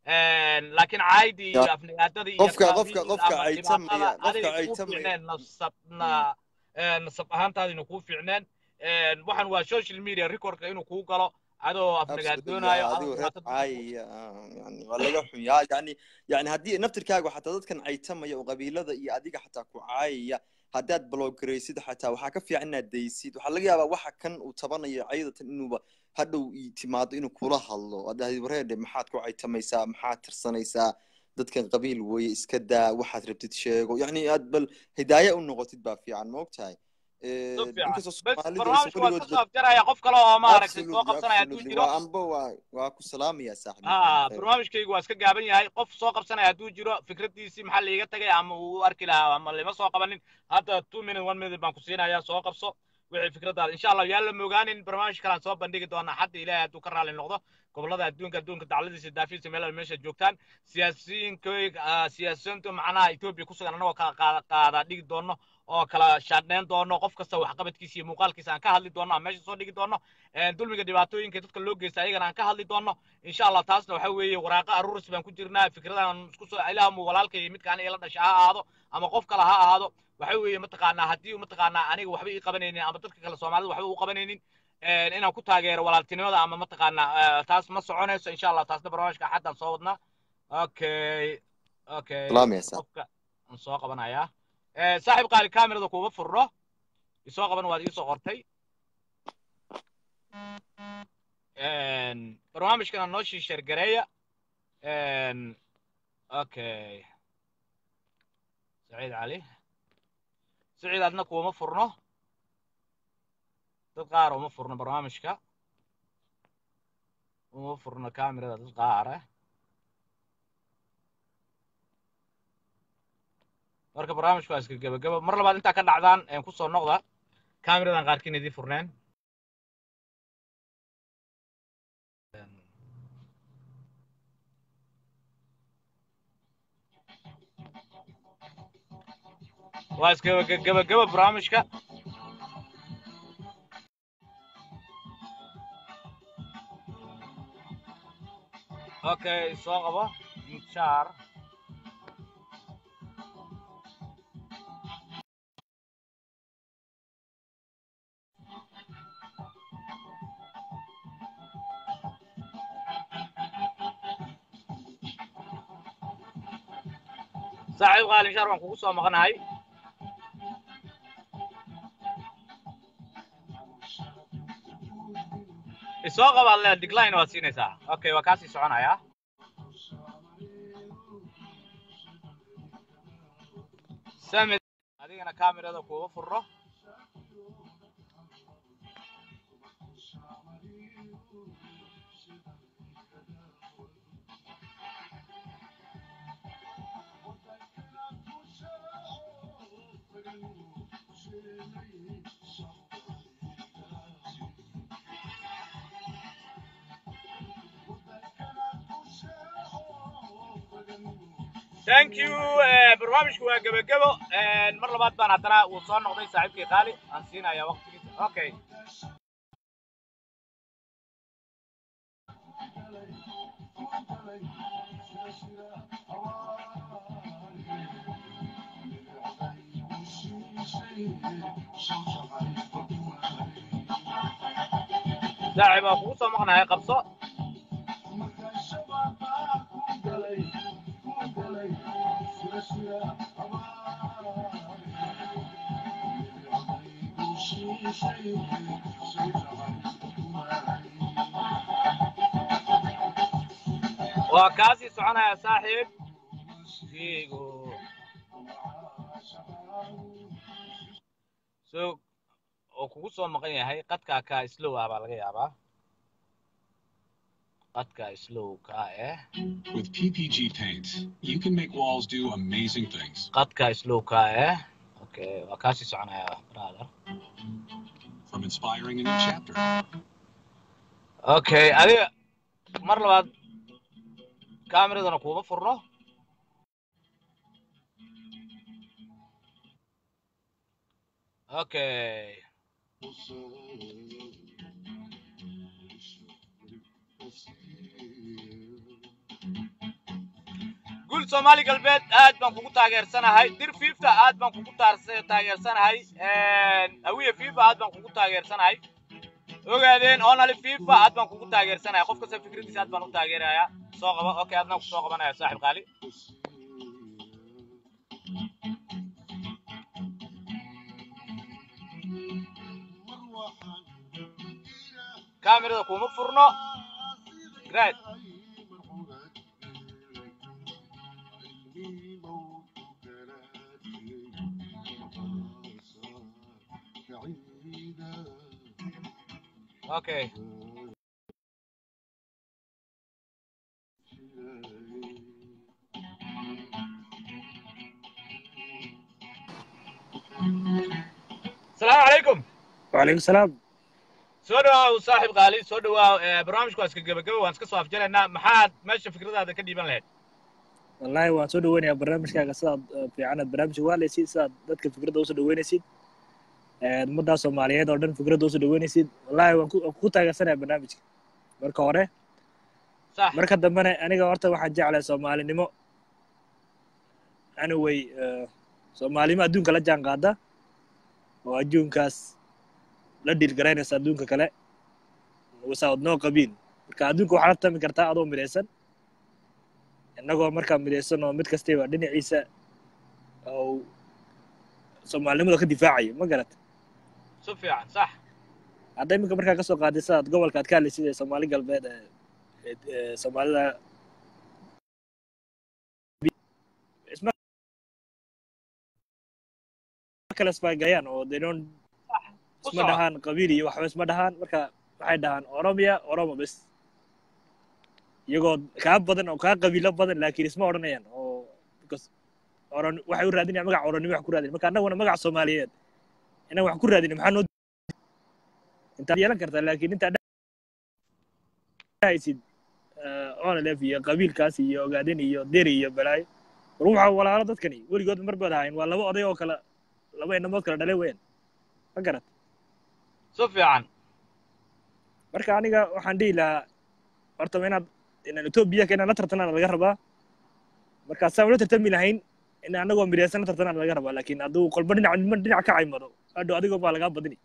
laakiin caaydi iyo Ya. afnagaadada iyo Qofka- qabiil qofka- qofka ama caytamaya- dhibaatada qofka adiga kuu caytamaya. fiicneen nasabna eh, nasab ahaantaadina kuu fiicneen Eh, waxaan waa social media recordka inuu kuu galo adoo afnagaadoonayo adoo adigoo reer dhibaato dadka ku- caayaya ah, yani waa laga xun yaa yani yani haddii naftirkaaga xataa dadkan caytamaya oo qabiilada iyo adiga xataa ku caayaya haddaad bloggaraysid xataa waxaa ka fiican inaad daysid waxaa laga yaabaa waxa kan uu tabanayo cayadatan inuuba hadhow ii timaado inuu kula hadlo haddaad wareedhe maxaad ku caytamaysaa maxaad tirsanaysaa dadkan qabiil weeye iska daa waxaad rabtid sheego yani aad bal hidaaya u noqotid baa fiican ma ogtahay Eh, So fiican. inkastoo bes Soomaalidu aysan barnaamijka waa weligood kasoo afjaraya qof kale oo maaragtay soo Absolutely, qabsanaya hadduu absolutely. jiro waa amba waa waa ku salaamaya saaxiib ها barnaamijkaygu waa iska gaaban yahay qof soo qabsanaya hadduu jiro fikradiisii maxaa laiga tagay ama uu u arki lahaa ama lama soo qabanin hadda two minute one minute baan ku siinayaa soo qabso wixii fikradaada insha allah yaa la mogaanin barnaamij kalaan soo bandhigi doonaa xadda ilaahay hadduu ka raali noqdo gobolada adduunka adduunka dacladiisa daafiisa meel walba meesha joogtaan siyaasiyiinka siyaasiyiintu macnaha etoobiya ku sugan annagoo kala qaada qaada dhigi doono oo kala shaadheyn doono qof kasta waxqabadkiisa iyo muuqaalkiisa aan ka hadli doono aan meesha soo dhigi doono dulmiga dhibaatooyinka dadka loo geysta ayagana aan ka hadli doono insha allah taasna waxa weeye waraaqa aruuris baan ku jirnaa fikradan isku soo ilaahamu walaalka iyo midka aniga ila dhasha ha ahaado ama qof kale ha ahaado waxa weeye mataqaanaa haddii mataqaanaa aniga waxba ii qabanaynin ama dadka kale soomaalida waxba u qabanaynin inaan ku taageero walaaltinimada ama mataqaanaa eh, taas ma soconayso insha allah taasna barnaamijka axaddan soo wadnaa okay okay salaamaysa qofka aan soo qabanayaa Eh, saaxiib qaali kaamirada kuuma furno isoo qaban waad iisoo qortay Een, barnaamijkana noo sii sheergareeya Een, okay saciid cali saciid adna kuuma furno dad qaar uma furno barnaamijka uma furno kaamirada dad qaar ah marka barnaamijku waa iska gebageba mar labaad intaa ka dhacdaan een kusoo noqda kaamiradan qaarkiin idiin furneen waa iska gebageba barnaamijka okay soo qabo inshaar saaxiib qaali inshaar waan kugu soo maqnahay isoo qabaad le decline waad siinaysaa okay waa kaasii soconayaa samid adigana kaamirada kuuga furro thank you eh, barnaamijku waa gebagebo Eh, mar labaad baan haddana uu soo noqday saaxiibkii qaali aan siinayaa waqtigiisa okay saaxiib waa kugu soo maqnahay qabso waa kaasii soconaya saaxiib fiigo so oo kugu soo maqan yahay qadkaa kaa slow ah baa laga yaabaa qadkaa slow kaa eh With PPG Paint, you can make walls do amazing things. qadkaa slow kaa eh okay waa kaasii soconaya brother From inspiring a new chapter okay adiga mar labaad kaamiradana kuuma furno okay guul soomaali galbeed aad baan kugu taageersanahay dir fiifta aad baan kugu taarse- taageersanahay hawiye fiifa aad baan kugu taageersanahay ogaadeen onali fiifa aad baan kugu taageersanahay qof kasta fikradiisa aad baan u taageerayaa soo qaba okay adna ku soo qabanaya saaxib qaali kaamirada kuma furno great okay السلام عليكم وعليكم السلام soo dhawaaw saaxib qaali soo dhawaaw Eh, barnaamijku waa iska gebageba waan iska soo afjaraynaa maxaad meesha fikradaada ka dhiiban lahayd والله waan soo dhaweynayaa barnaamijkaaga sidaad eh, fiicanaad barnaamijka waa leysid sidaad dadka fikradda usoo dhaweynaysid Eh, ummadda soomaaliyeed oo dhan fikradda usoo dhaweynaysid wallahi waan ku waan ku taageersanaya barnaamijka marka hore sax marka dambena aniga horta waxaan jeclahay soomaalinimo anyway eh, soomaalinimo adduunka la jaan qaada oo adduunkaas la dhiirgaraynaysa adduunka kale without no qabiil marka adduunka waxaa la tami kartaa adoo midaysan innagoo markaa midaysan oo mid kastaba dhinaciisa oo soomaalinimada ka difaacayo ma garata si fiican sax hadda iminka markaa kasoo qaaday sidaad gobolka aad ka hadlaysid ee soomaali galbeed ee ee- ee soomaalida isma kala isfaagayaan oo they don't ku isma soco dhahaan qabiil iyo waxba isma dhahaan marka waxay dhahaan oromia oromo bes iyagoo kaa badan oo kaa qabiilo badan laakiin isma odhanayaan oo because oron waxay u raadinayaan magac oronimo wax ku raadin marka annaguna magac soomaaliyeed inaan wax ku raadin maxaa noo intaad yeelan kartaa laakiin intaad dhahaysid onlef iyo qabiilkaas iyo ogaadin iyo deri iyo balaayo war waxaa walaalo dadkani weligood marbaad ahayn waa laba oday oo kala laba inamood kala dhale weyn ma garat si fiican marka aniga waxaan dhihi lahaa horta waa inaad inaan etoobiya ka inaan la tartanaan laga rabaa marka saan ula tartami lahayn in anagoo midaysan la tartanaan laga rabaa laakiin hadduu kolba dhinac niman dhinac ka caymado hadhow adigoo baa lagaa badini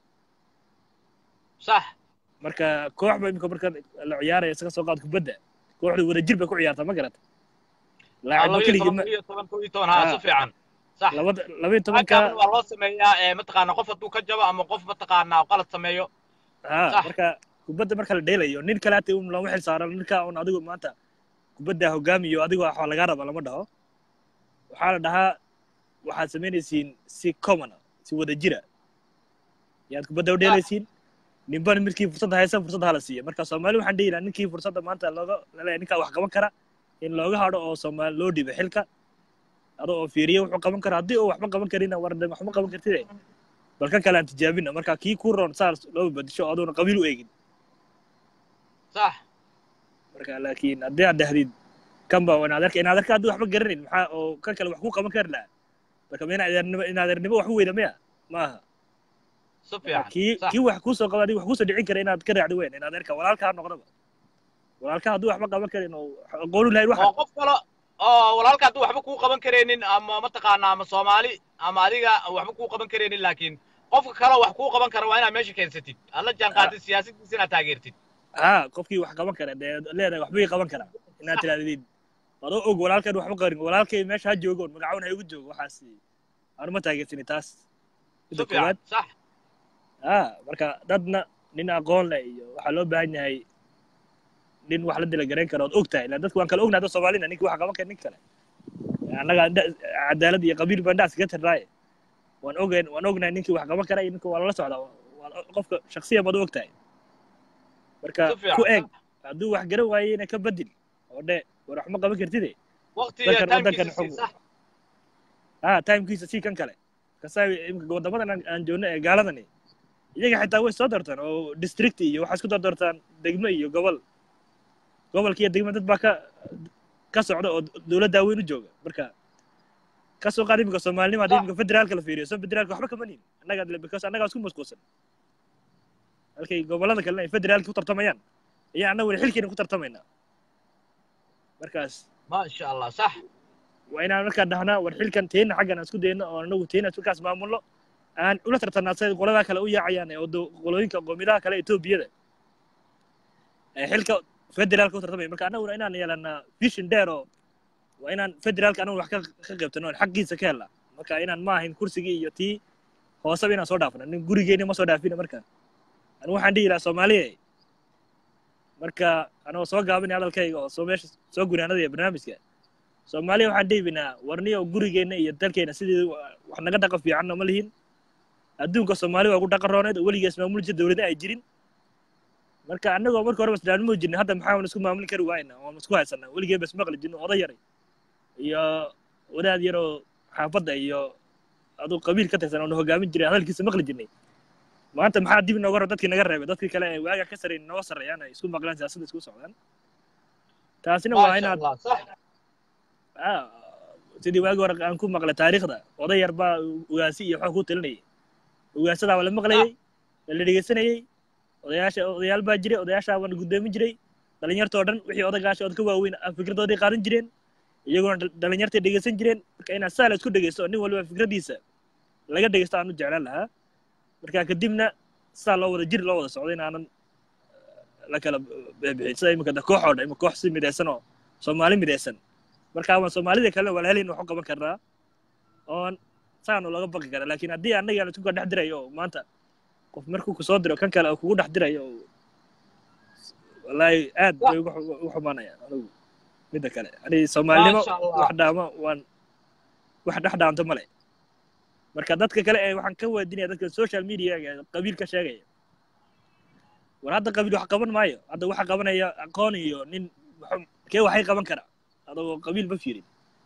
sax marka koox ba imika marka la ciyaaraya isaga soo qaad kubadda kooxdu wada jir bay ku ciyaartaa ma garata laacibba laba iyo keligii toban ma laba iyo toban kow iyo toban haa si Ah. fiican sax labada laba iyo tobanka halkaana waa loo sameeyaa ee mataqaana qof hadduu ka jabo ama qof mataqaana qalad sameeyo ha sax marka kubadda marka la dheelayo nin kale hata un looma xil saaran ninka un adigu maanta kubadda hogaamiyo adigo waxaa lagaa raba lama dhaho waxaa la dhahaa waxaad samaynaysiin si common ah, si wada jira yaad kubadda u sax dheelaysiin ninban midkii fursadda haysan fursadda hala siiya marka soomaali waxaan dhihi lahaa ninkii fursadda maanta looga laleeyahay ninkaa wax qaban kara in looga hadho oo soomaali loo dhibo xilka adoo oo fiiriyo wuxuu qaban kara haddii uu waxba qaban karina war de waxma qaban kartide bal kan kale aan tijaabina marka kii ku roon saas loo badisho adoona qabiil u eegin sax marka laakiin haddii aad dhahdid kan baa inaad arka inaad arka haddii waxba garanin maxaa oo kan kale wax ku qaban kari lahaa marka ma inaadernimo inaadernimo wax u weyda maya ma aha si marka fiican kii sax kii wax kuusoo qaba adiga wax kuusoo dhicin kara inaad ka raacdi weyn inaad arka walaalkaa noqdaba walaalkaa hadduu waxba qaban karin oo aqoonu lahayn waxan oo qof kale oo walaalka hadduu waxba kuu qaban karaynin ama mataqaana ama soomaali ama adiga aan waxba kuu qaban karaynin laakiin qofka kale wax kuu qaban kara waa inaad meesha keensatid aad la jaan qaadid siyaasaddiisa inaad taageertid ha qofkii wax qaban kara dee leedahay waxbay qaban karaa inaad tirahdid adoo og walaalkan waxba qarin walaalkay meesha ha joogoon magacawn ha igu joogo waxaas aanu ma taageersani taas si midda fiican koowaad sax ha marka dadna nin aqoon leh iyo waxaa loo baahan yahay nin wax la dila garayn kara ood og tahay ilaan dadku waan kala ognahay dad soomaalina ninki wax qaban kara nin kale annaga indha- cadaalad iyo qabiil baan dhaas kaga tirnaaye waan ogayn waan ognahay ninkii wax qaban kara iyo ninka waa lala socdaa waa qofka shaksiyan baad u og tahay marka si ku fiican eeg sax hadduu wax garan waayeyna ka badil oo dhe war wax ma qaban kartide waqti iyo dadkan waddankan timekiisa sii xog sax ha timekiisa sii kan kale kasaa imika waddamadan aan aan joogno ee gaaladani iyaga xitaa way soo doortaan oo district iyo waxaa isku doortaan degmo iyo gobol gobolka iyo degmo dad baa ka ka socda oo dowladda weyn u jooga marka ka soo qaad imika soomaalinima haddii sax imika federaalka la fiiriyo soo federaalka waxba kama nihin annaga because annagaa isku mashquulsan halkay gobollada kalena ay federaalka ku tartamayaan ayaa annaguna xilkeena ku tartamaynaa markaas maasha allah sax waa inaan markaa dhahnaa war xilkan teena xaggan aan isku dayno oo anagu teena markaas maamulno aan ula tartanaa siday qoladaa kale u yaacayaan ee wado- qolooyinka qowmiyadaha kale etoobiyada ee xilka federaalka u tartamaya marka annaguna inaan yeelanaa vision dheer oo waa inaan federaalka anagu wax ka ka qaybtano oon xaqiisa ka helnaa marka inaan ma ahayn kursigii iyo tii hooseba inaan soo dhaafno nin gurigeena ma soo dhaafina marka anigu waxaan dhihi lahaa soomaaliya marka anagoo soo gaabinay hadalkayga oo soo meesha soo gunaanadaya barnaamijka soomaaliya waxaan dhiibinaa warniyo gurigeenna iyo dalkeena sidii wax naga dhaqan fiicanna ma lihin adduunka soomaali waa ku dhaqan rooneed oo weligees maamuli jir dowlada ay jirin marka annagoo marka horeba isdhaanimo jirna hadda maxaa isku maamuli kari waayna oon isku haysanaa weligeen bas maqli jirno oday yaray iyo wadaad yaroo xaafadda iyo aduu qabiil ka tirsan oona hogaamin jiray hadalkiisa maqli jirnay maanta maxaa dib inooga rab dadkii naga reebay dadkii kale ee waaga ka sarreyn nooga sarreeyaan ay isku maqlaan siyaasadda isku socdaan taasina waa maasha inaad allah sax ah, sidii waagi hore aan ku maqlay taariikhda oday yar baa ugaasi iyo waxaa ku talinayay ugaasadaa waa la maqlayay waa la dhegeysanayay odayaasha odayaal baa jiray odayaashaa waa la guddoomin jiray dhalinyartoo dhan wixii odagaasha ood ka waaweyn ah fikradooday qaadan jireen iyaguna dhal- dhalinyartay dhegeysan jireen marka inaad saa la isku dhegeysto oo nin waliba fikradiisa laga dhegeysto aan u jeclaan lahaa marka kadibna saa loo wada jir loo wada socdo in aanan la kala bixiyay sida imika da koox oo dhan ima koox si midaysan oo soomaali midaysan marka waan soomaalida kale walaalin wax u qaban karnaa oon saanu laga baqi karaa laakiin haddii annaga aan isku dhex dirayo oo maanta qof markuu kusoo diro kan kale oo kugu dhex dirayo oo wallaahi aad bay ugu xu- ugu xumaanayaan anigu midda kale ani soomaalinimo Masha Allah. wax dhaamo waan wax dhex dhaanto male marka dadka kale ee waxaan ka waadinaya dadka social media qabiil ka sheegaya war hadda qabiil wax qaban maayo hadda waxa qabanaya aqoon iyo nin wuxuu- kee waxay qaban karaa adagoo qabiil ma fiirin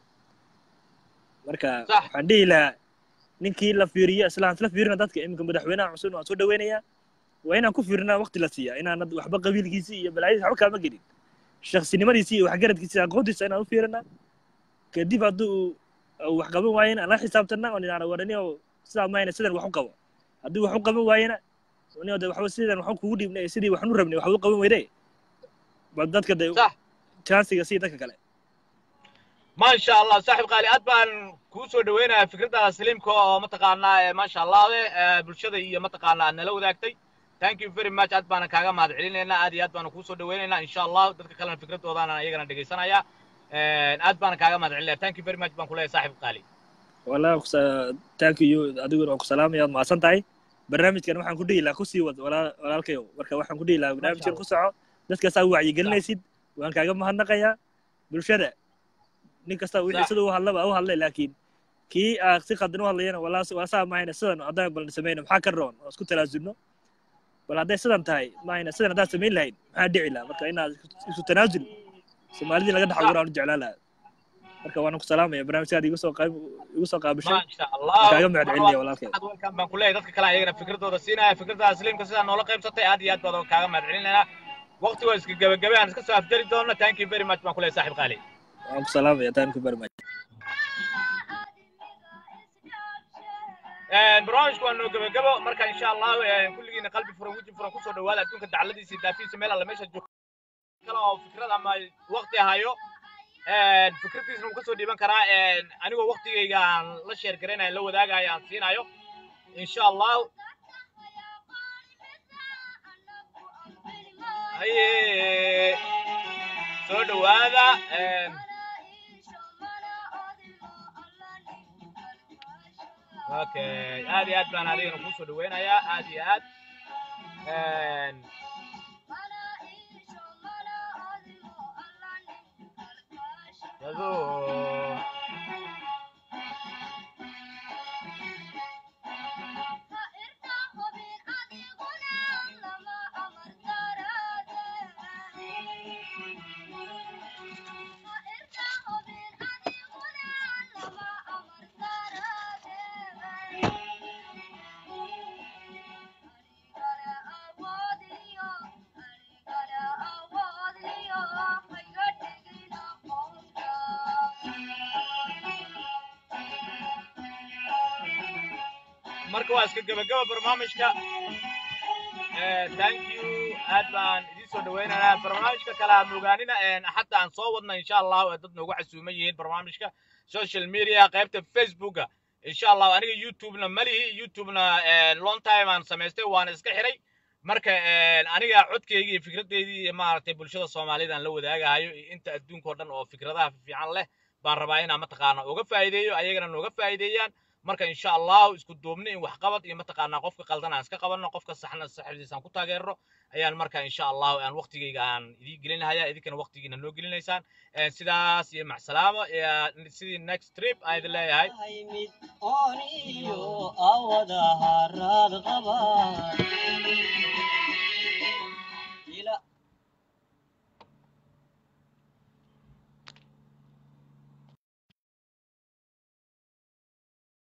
marka Sax. waxaan dhihi lahaa ninkii la fiiriyo islaan isla fiirina dadka iminka madaxweynaha cusub waan soo dhaweynayaa waa inaan ku fiirinaa waqti la siiyaa inaan waxba qabiilkiisii iyo balaayadiisa waxba kaama gelin shaksinimadiisii iyo waxgaradkiisii aqoontiisa inaan u fiirinaa kadib hadduu uu wax qaban waayena aan la xisaabtana oo ninaan warani oo sidaa mayna sidan wax u qabo haddii wax u qaban waayena ni de waxba sidan wax kugu dhiibnay sidii waxnu rabnay wax u qaban weyde bal dadka de Sax. chansiga sii dadka kale ما شاء الله صاحب قالي أدبان كوسو دوينا فكرتها سليم كو متقانا ما شاء الله آه، بلشدة هي متقانا أن لو ذاكتي ثانك يو فيري ماتش أدبان كاغا ما دعينا أدي أدبان كوسو دوينا إن شاء الله دتك كلام فكرته وضعنا يجنا دقي سنة يا أدبان كاغا ما دعينا ثانك يو فيري ماتش بان كلها صاحب قالي والله kusa- thank you adiguna waan ku salaamaya waad mahadsan tahay barnaamijkan waxaan ku dhihi lahaa kusii wad walaa- walaalkayow marka waxaan ku dhihi lahaa barnaamijkan ku soco dadka saa u wacyigelinaysid waan kaaga mahadnaqayaa bulshada nin kasta wixii Sax. sida u hadlaba u hadlay laakiin kii aa si khaldan u hadlayana walaa waa saa mahayna sidan haddaan bal samayno maxaa ka roon oo isku talaasulno bal hadday sidan tahay mahayna sidan haddaan samayn lahayn maxaa dhici lahaa marka inaad isku- isu tanaasul soomaalidii laga dhex abuura aan u jeclaan lahaa marka waan ku salaamaya barnaamijkaada igu soo qaab igu soo qaabishay ما شاء الله kaaga mahad celinaya walaalkay waxaad welcome baan ku leeyahay dadka kale ayagana fikradooda siinaya fikradaha sliimka sidaa noola qaybsatay aad iyo aad baad kaaga mahad celinaynaa waqti waa iska gebagabe aan iska soo afjari doona thank you very much baan ku leeyahay saaxib qaali waan ku salaamaya thank you very much barnaamijku waa noo gebagabo marka insha allah kulligiina qalbi furan weji furan kusoo dhawaada adduunka dacladiisa iyo daafiisa meel alla meesha joogto kale oo fikrad ama waqti hayo fikradiisna wuu kasoo dhiiban karaa anigoo waqtigayga aan la sheer garanayo la wadaagayo aan siinayo insha allah haye soo dhawaada okay aad iyo aad baan adigana kusoo dhaweynayaa aad iyo aad yado marka waa iska gebagaba barnaamijka thank you aad baan idiin soo dhaweynaynaa barnaamijka kale aan ogaanina xataa aan soo wadna insha allah oo dad noogu casuuman yihiin barnaamijka social media qaybta facebooka insha allah aniga youtubena malihi youtubena long time aan samaystay waana iska xiray marka aniga codkayga iyo fikradeydii iyo maaragtay bulshada soomaalida aan la wadaagahayo iyo inta adduunka oo dhan oo fikradaha fiican leh baan rabaa inaan mataqaana uga faa'iideeyo ayagana nooga faa'iideeyaan marka insha allahu isku duubni in waxqabad iyo mataqaanaa qofka qaldan aan iska qabanno qofka saxna saxdiisa aan ku taageerno ayaan marka insha allahu aan waqtigayga aan idii gelinahaya idinkana waqtigiina noo gelinaysaan sidaas iyo macsalaamo sidii next trip aan idin leeyahay ooniyo awada haraad qaba